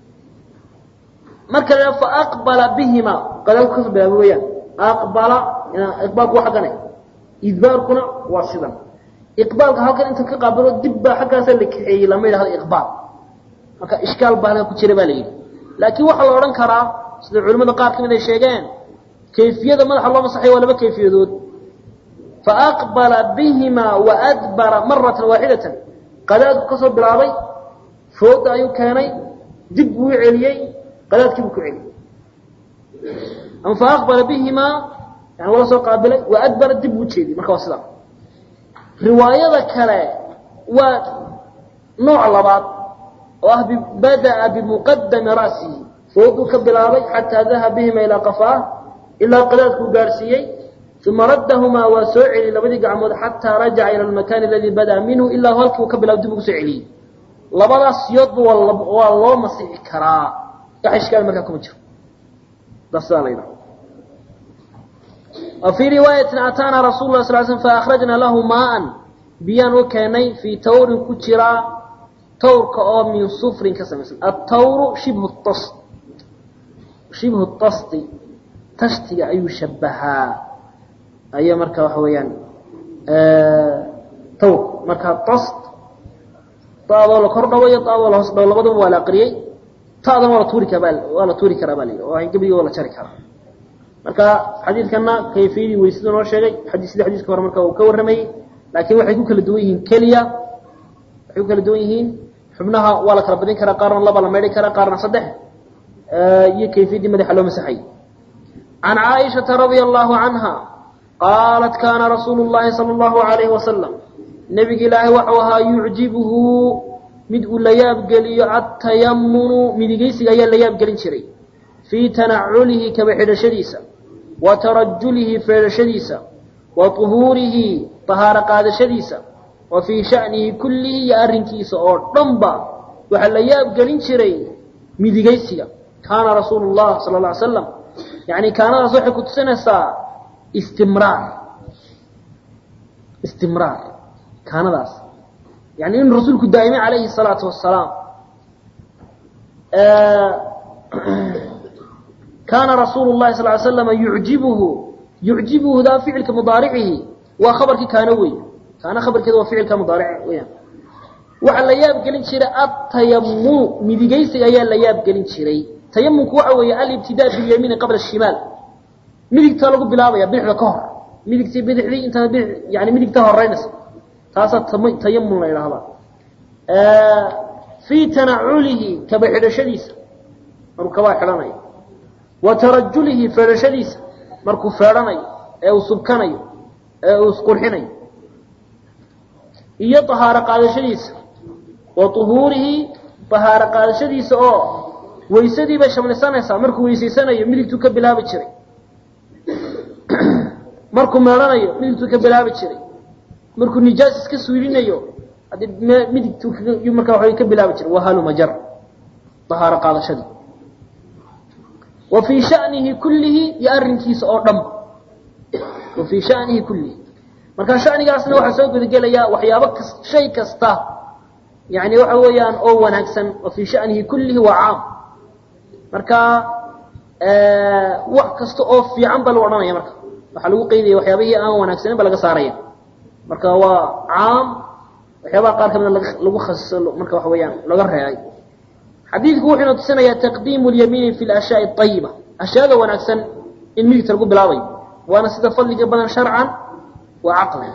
marka la fa aqbala bihima qadaadku kasoo bilaabay weyaan aqbala iqbaalku waa xaggane idbaarkuna waa sidan iqbaalka halkan inta ka qaabilo dib baa xaggaasaa la kaxeeyey lama yidhahdo iqbaal marka ishkaal baa halkan ku jira baa la yidhi laakiin waxaa la odhan karaa sida culimmada qaar kamid ay sheegeen kayfiyada madaxa loo masaxay waa laba kayfiyadood faaqbala bihimaa waadbara maratan waaxidatan qadaadku kasoo bilaabay fooda ayuu keenay dib buu celiyey qadaadkii buu ku celiyey ama faaqbala bihimaa yani waa soo qaabilay waadbara dib buu jeediyey marka waa sidaa riwaayada kale waa nooc labaad oo ah bada'a bimuqadami ra'sihi fooduu ka bilaabay xataa dahab bihima ilaa qafaah ilaa qadaadkuu gaadhsiiyey uma raddahumaa waa soo celiyey labadii gacmood xataa rajaca ila almakaani aladii bada'a minhu ilaa halkii uu ka bilaab dib ugu soo celiyey labadaas siyoodba waa loo masixi karaa wax ishkaal markaa kuma jiro dasaa la yidhaha wa fii riwaayatin ataana rasul lah sal sl faakhrajna lahu maaan biyaan u keenay fii tawrin ku jiraa tawrka oo min sufrin ka samaysan atawru shibhu tas shibhu tasti tashtiga ayuu shabahaa ayaa marka waxa weeyaan tawr marka tast taadoo la kor dhawo iyo taadoo la hoos dhawo labaduba waa la aqriyey taadana waa la tuuri karaa waa la tuuri karaa baa la yidhi oo gebigii waa la jari karaa marka xadiidkana kayfiyadii weysada noo sheegay xadii sida xadiiska hore marka uu ka warramayey laakiin waxay ku kala duwan yihiin keliya waxay ku kala duwan yihiin xubnaha waa la kala badin karaa qaarna laba la maydhi karaa qaarna saddex iyo kayfiyaddii madaxa loo masaxay can caaishata radia allahu canha qaalat kaana rasuulu llahi sala allahu alayhi wasalam nebiga ilaahay waxau ahaa yucjibuhu mid uu la yaabgeliyo attayamunu midigaysiga ayaa la yaabgelin jiray fii tanaculihi kaba xidhashadiisa wa tarajulihi feedhashadiisa wa tuhuurihi tahaaro qaadashadiisa wa fii sha'nihi kullihi iyo arrinkiisa oo dhanba waxaa la yaabgelin jiray midigaysiga kaana rasuulu llah sala alla ly slam yacni kaanadaas waxay ku tusinaysaa istimraar istimraar kaanadaas yani in rasuulku daa'imay calayhi الsalaatu wasalaam kaana rasuulu llahi sal ly slama yucjibuhu yucjibuhu daa ficilka mudaaricihi waa khabarkii kaano wey kaana khabarkeeda waa ficilka mudaaric weyaan waxaa la yaab gelin jiray atayamunu midigaysiga ayaa la yaab gelin jiray tayamumku waxa weeye alibtidaa bilyamiini qabla shimaal midigtaa lagu bilaabaya bidixda ka hor midigtii bidixdii intaa bidi yani midigta horeynaysa taasaa tayamun la idhaahdaa fii tanaculihi kaba xidhashadiisa markuu kabaa xidhanayo wa tarajulihi feedhashadiisa markuu feedhanayo ee uu subkanayo ee uu isqurxinayo iyo tahaaro qaadashadiisa wa tuhuurihi tahaaro qaadashadiisa oo weysadii bay shamlisanaysaa markuu weysaysanayo midigtuu ka bilaabi jiray markuu meedhanayo midigtuu ka bilaabi jiray markuu nijaas iska suulinayo haddii midigtu markaa waa ka bilaabi jiray wahalumajar ahaaro qaadashadii wa fii shanihi kullihi iyo arrinkiisa oo dhan wa fii shanihi kullihi marka shanigaasna waxaa soo gudagelayaa waxyaabo kas shay kasta yani waxa weeyaan oo wanaagsan wa fii shanihi kullihi waa caam marka wax kasta oo fiican ba lagu odhanaya marka waxaa lagu qeydaya waxyaabihii aan wanaagsanin ba laga saaraya marka waa caam waxyaabaha qaar kamida lagu khasiso marka waxa weeyaan laga reebay xadiidku wuxuuna tusinayaa taqdiimu lyamiini fi lashyaai ayiba ashyaada wanaagsan in midigta lagu bilaabayo waana sida fadliga badan sharcan wa caqlan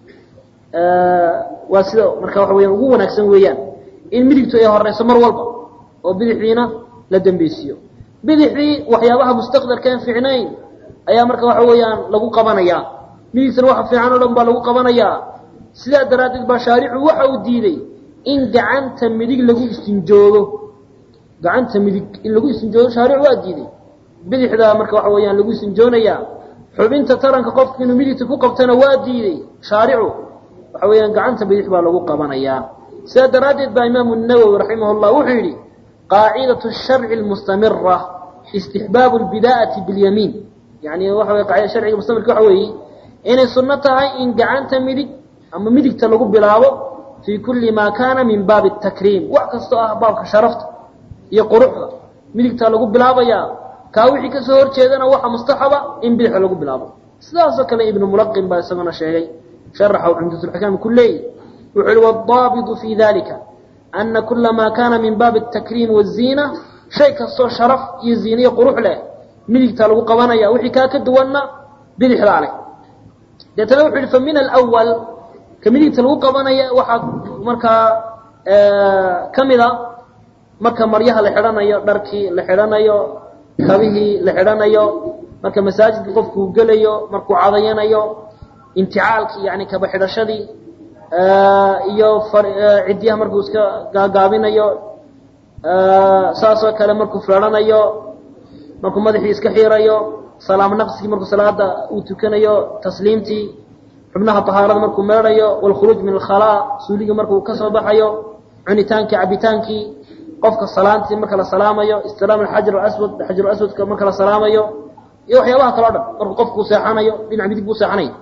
waa sida marka waxa weyaan ugu wanaagsan weeyaan in midigtu ay horeyso mar walba oo bidixdiina la dambeysiiyo bidixdii waxyaabaha mustaqdarkaan fiicnayn ayaa marka waxa weeyaan lagu qabanayaa midigtana waxa fiican o dhan baa lagu qabanayaa sidaa daraaddeed baa shaaricu waxa uu diiday in gacanta midig lagu istinjoodo gacanta midig in lagu istinjoodo shaaricu waa diiday bidixdaa marka waxa weeyaan lagu istinjoonayaa xubinta taranka qofka inuu midigta ku qabtana waa diiday shaaricu waxa weeyaan gacanta bidix baa lagu qabanayaa sidaa daraaddeed baa imaamu nawowi raximah llah wuxuu yidhi qaacidatu sharci lmustamira istixbaabu lbidaa'ati bilyamiin yani waxa wey qaacida sharciga mustamirka waxa weeye inay sunno tahay in gacanta midig ama midigta lagu bilaabo fii kulli maa kaana min baabi takriim wax kastoo ah baabka sharafta iyo quruxda midigtaa lagu bilaabayaa kaa wixii kasoo horjeedana waxa mustaxaba in bidixda lagu bilaabo sidaasoo kale ibnu mulaqin baa isaguna sheegay sharaxa cumdatulxikaam ku leeyi wuxuu yihi waddaabitu fii dalika ana kula maa kaana min baabi atakriim waziina shay kastoo sharaf iyo ziina iyo qurux leh midigtaa lagu qabanaya wixii kaa ka duwanna bidixdaa leh deetana wuxu yihi fa min alwal ka midigta lagu qabanaya waxaa markaa ka mida marka maryaha la xidhanayo dharkii la xidhanayo kabihii la xidhanayo marka masaajidka qofkuu gelayo markuu cadayanayo inticaalkii yani kaba xidhashadii iyo ciddiyaha markuu iska gaagaabinayo saasoo kale markuu feedhanayo markuu madaxii iska xiirayo salaam naqsigii markuu salaada uu tukanayo tasliimtii xubnaha tahaarada markuu meedhayo waalkhuruuj min alkhalaa suuligii markuu ka soo baxayo cunitaankii cabitaankii qofka salaantii marka la salaamayo istilaam alxajar alaswad xajar aswadka marka la salaamayo iyo waxyaabaha kale o dhan markuu qofku seexanayo dhinac midig buu seexanayo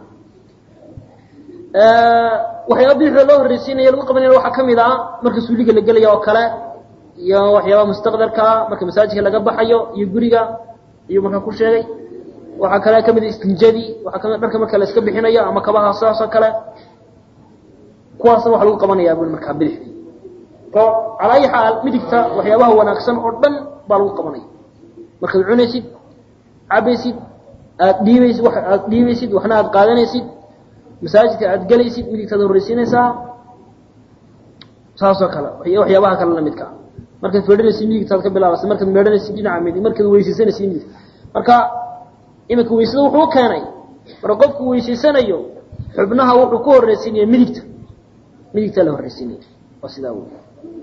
waxyaaba bidixda loo horreysiinayo lagu qabanaya waxaa kamid ah marka suuliga la gelaya oo kale iyo waxyaabaha mustaqdarkaa marka masaajidka laga baxayo iyo guriga iyuu markaa ku sheegay waxaa kale kamid istinjadii waxaa kamid dharka marka la iska bixinayo ama kabaha saas oo kale kuwaasna waxa lagu qabanaya bui markaa bidixdii o calaa ayi xaal midigta waxyaabaha wanaagsan oo dhan baa lagu qabanaya markaad cunaysid cabaysid aad dhiibaysid wa aad dhiibaysid waxna aad qaadanaysid masaajidka aad gelaysid midigtaad horreysiinaysaa saasoo kale waxyaabaha kale lamidka markaad fedhanaysid midigtaad ka bilaabaysa markaad meedhanaysid dhinaca midig markaad weysaysanaysid midig marka iminka weysada wuxuu keenay marka qofku weysaysanayo xubnaha wuxuu ku horreysiinaya midigta midigtaa la horreysiinaya waa sidaa wey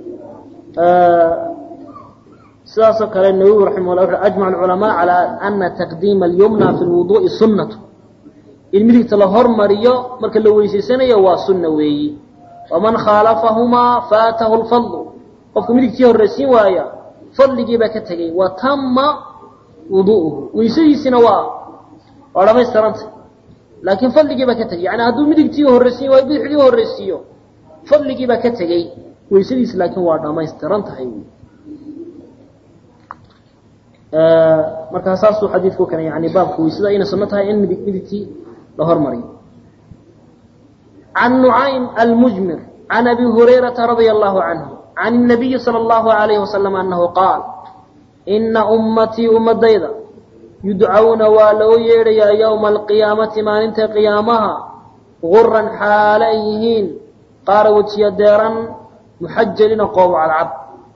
sidaasoo kale nawowi raximah llah wuxu ajmac alculamaa calaa ana taqdiima alyumna fi lwuduu'i sunnatu in midigta la hormariyo marka la weysaysanayo waa sunna weeyi waman khaalafahumaa faatahu lfadlu qofka midigtii horreysiin waaya fadligii baa ka tegey wa tama wuduuhu weysadiisina waa waa dhamaystiranta laakiin fadligii baa ka tegey yani hadduu midigtii horreysiin waayo bidixdii horreysiiyo fadligii baa ka tegey weysadiis laakiin waa dhamaystiran tahay markaa saasuu xadiidku keenay yani baabka weysada inay sunno tahay in midig midigtii la hormariyo can nucaym almujmir can abi hurayrata radia allahu canhu can الnabiyi salى اllahu alayhi wasalam anahu qaal ina ummatii ummadayda yudcawna waa loo yeedhayaa yowma alqiyaamati maalinta qiyaamaha guran xaale ay yihiin qaara wejiya deeran muxajalina qoobo cadcad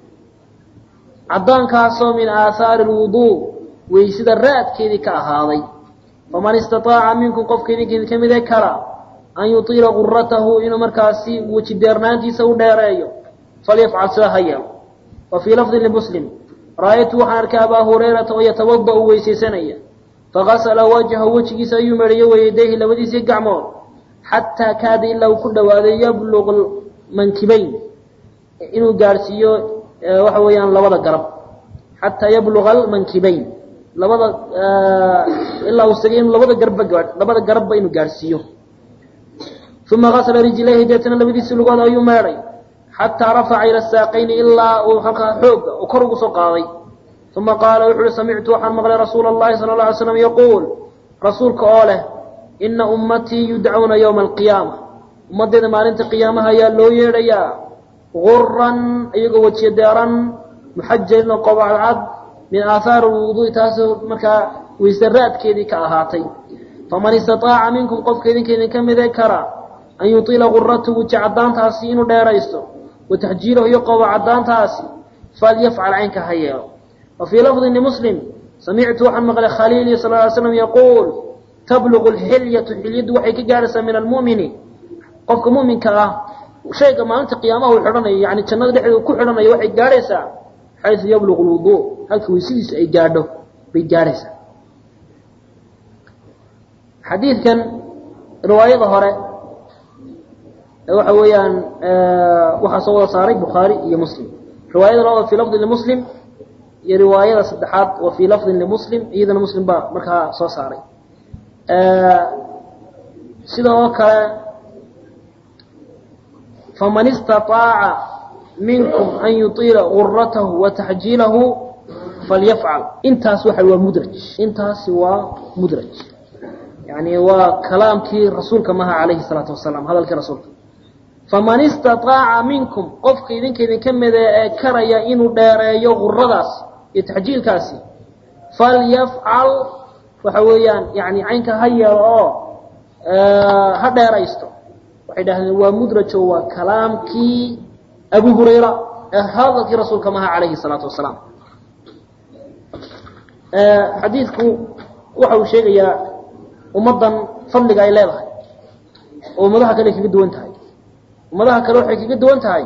caddaankaasoo min aahaari lwuduu weysada raadkeedii ka ahaaday faman istaaaca minkum qofka idinkeedi ka mide kara an yutiila guratahu inuu markaasi weji deernaantiisa u dheereeyo falyafcal sidaa ha yeelo wa fii lafdin limuslim ra'aytu waxaan arkay abaa hurayrata oo yatawada'u weysaysanaya fagasala wajhahu wejigiisa ayuu meedhayo weyadayhi labadiisii gacmood xataa kaada ilaa uu ku dhawaaday yabluqu mankibayn inuu gaadhsiiyo waxa weeyaan labada garab xataa yabluga almankibayn labada ilaa uu sagay inuu labada garabba gaa labada garabba inuu gaadhsiiyo uma gasla rijlayhi deetana labadiisii lugood ayuu meedhay xataa rafaca ila saaqayni ilaa uu halkaa xooga oo kor ugu soo qaaday uma qaala wuxu uhi samictu waxaan maqlay rasuula اllahi sala اla alay slam yaquul rasuulka oo leh ina ummatii yudcawna ywma alqiyaama ummaddeeda maalinta qiyaamaha ayaa loo yeedhayaa guran iyagoo wejiyo deeran muxajalin oo qobacadcad min aathaari lwuduui taasoo markaa weyse raadkeedii ka ahaatay faman istaaaca minkum qofka idinka idinka mide kara an yutiila guratahu weji caddaantaasi inuu dheeraysto wa taxjiilahu iyo qobo caddaantaasi falyafcal caynka ha yeelo wa fii lafdin limuslim samictu waxaan maqlay khaliili sal ly slam yaquul tablugu lxilyatu xilyaddu waxay ka gaadhaysaa min almu'mini qofka mu'minka ah shayga maalinta qiyaamaha uu xidhanayo yani jannada dhexdeeda uu ku xidhanayo waxay gaadhaysaa xaysu yablugu lwuduu halka weysadiisu ay gaadho bay gaadhaysaa xadiidkan riwaayada hore waxa weeyaan waxaa soo wada saaray bukhaari iyo muslim riwaayada labaad fii lafdin limuslim iyo riwaayada saddexaad wa fii lafdin limuslim iyadana muslim baa markaa soo saaray sida oo kale faman istaطaaca minkum an yuطiila guratahu wa taxjiilahu falyafcal intaas waxa waa mudraj intaasi waa mudraj yani waa kalaamkii rasuulka maha calayhi الsalaatu wasalaam hadalkii rasuulka faman istaطaaca minkum qofka idinka idinka mide ee karaya inuu dheereeyo guradaas iyo taxjiilkaasi falyafcal waxa weeyaan yani caynka ha yeelo oo ha dheeraysto waxay dhahdeen waa mudrajo waa kalaamkii abu hurayra ee hadalkii rasuulka maha calayhi الsalaatu wasalaam xadiidku waxa uu sheegayaa ummaddan fadliga ay leedahay oo ummadaha kale ay kaga duwan tahay ummadaha kale waxay kaga duwan tahay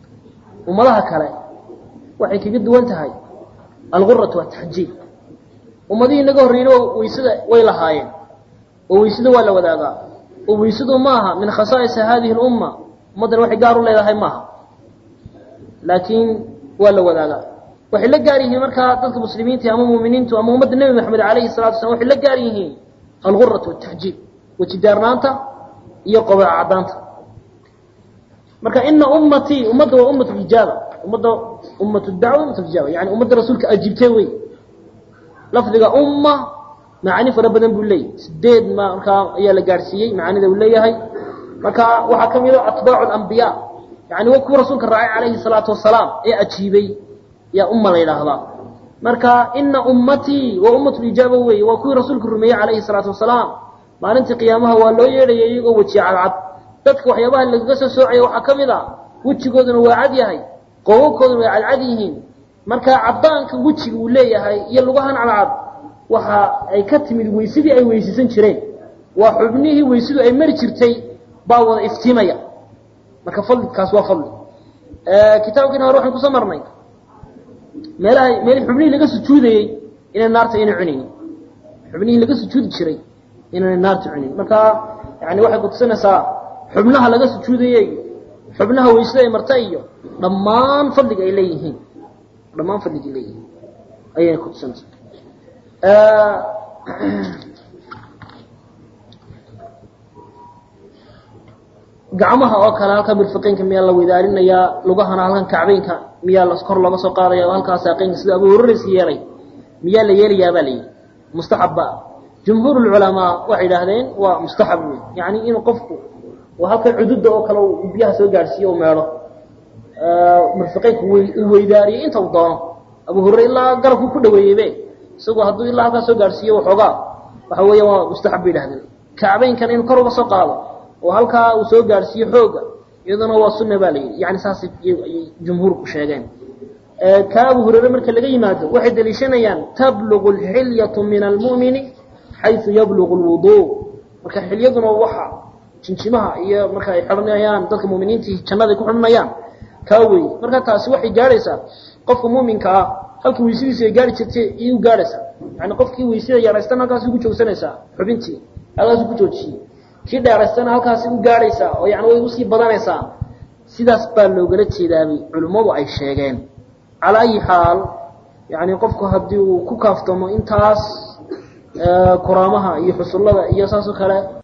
ummadaha kale waxay kaga duwan tahay alguratu ataxjiil ummadihii inaga horreeyna weysada way lahaayeen oo weysada waa la wadaagaa oo weysadu maaha min khasaa'isa hadihi lumma ummaddan waxay gaar u leedahay maaha laakiin waa la wadaagaa waxay la gaar yihiin markaa dadka muslimiinta ama muuminiintu ama ummadda nebi maxamed alayhi salatu waslam waxay la gaar yihiin alguratu wataxjiib wejidaarnaanta iyo qobaca caddaanta marka ina ummatii ummadda waa ummatu ijaaba ummadda ummatu dacwa ummatu ijaaba yani ummadda rasuulka ajiibtay wey lafdiga umma macaani fara badan buu leeyahy sideed markaa ayaa la gaadhsiiyey macaanida uu leeyahay marka waxaa ka mid a atbaacu alambiya yani waa kuwa rasuulka raacay calayhi salaatu wasalaam ee ajiibay yaa umma la yidhaahdaa marka ina ummatii waa ummatulijaaba wey waa kuwii rasuulka rumeeyey calayhi salaatu wasalaam maalintii qiyaamaha waa loo yeedhaya iyagoo wejiye cadcad dadka waxyaabaha lagaga soo soocaya waxaa ka mid a wejigooduna waa cad yahay qoobabkooduna way cadcad yihiin marka caddaanka wejiga uu leeyahay iyo lugahan cadcad waxa ay ka timid weysadii ay weysaysan jireen waa xubnihii weysadu ay mari jirtay baa wada iftiimaya marka fadlikaas waa fadli kitaabkiina hore waxaan kusoo marnay meelaha meel xubnihii laga sujuudayey inay naarta ayna cunaynin xubnihii laga sujuudi jiray inaanay naarta cunin marka yani waxay kutusinaysaa xubnaha laga sujuudayey xubnaha weysada ay marta iyo dhammaan fadliga ay leeyihiin dhammaan fadliga ay leeyihiin ayayna kutusinaysaa gacmaha oo kale halka mirfiqeynka miyaa la wedaarinayaa lugahana halkan kacbeynka miyaa la kor looga soo qaadaya halkaa saaqeynka sida abu huraraysa yeelay miyaa la yeelayaa baa layidhi mustaxabba jumhuur lculamaa waxay idhaahdeen waa mustaxab wey yani inuu qofku halkan cududa oo kale uu biyaha soo gaadhsiiyo u meedho mirfiqeynka uu weydaariyo inta uu doono abu hurare ilaa garabku ku dhaweeyeybe isagoo hadduu ilaa halkaa soo gaadhsiiyo waxoogaa waxa weeya waa mustaxab bay idhahdeen kacbeynkana inuu kor uga soo qaado oo halkaa uu soo gaadhsiiyo xooga iyaduna waa sunna baa la yidhi yani saasay ayay jumhuurku sheegeen ka abu hurare marka laga yimaado waxay daliishanayaan tablugu alxilyatu min almu'mini xayu yablugu lwudu marka xilyaduna waxa jinjimaha iyo marka ay xidhanayaan dadka muminiintii jannaday ku xidhanayaan kaa wey marka taasi waxay gaadhaysaa qofka muminka ah halka weysadiisu ay gaari jirtay iyay u gaadhaysaa yani qofkii weysada yaraystana halkaasi ku joogsanaysaa xubintii halkaasi ku joojiyey kii dheeraystana halkaasi u gaadhaysaa oo yani way usii badanaysaa sidaas baa loogala jeedaabay culimmadu ay sheegeen calaa ayi xaal yani qofku haddii uu ku kaaftamo intaas kuraamaha iyo xusullada iyo saas oo kale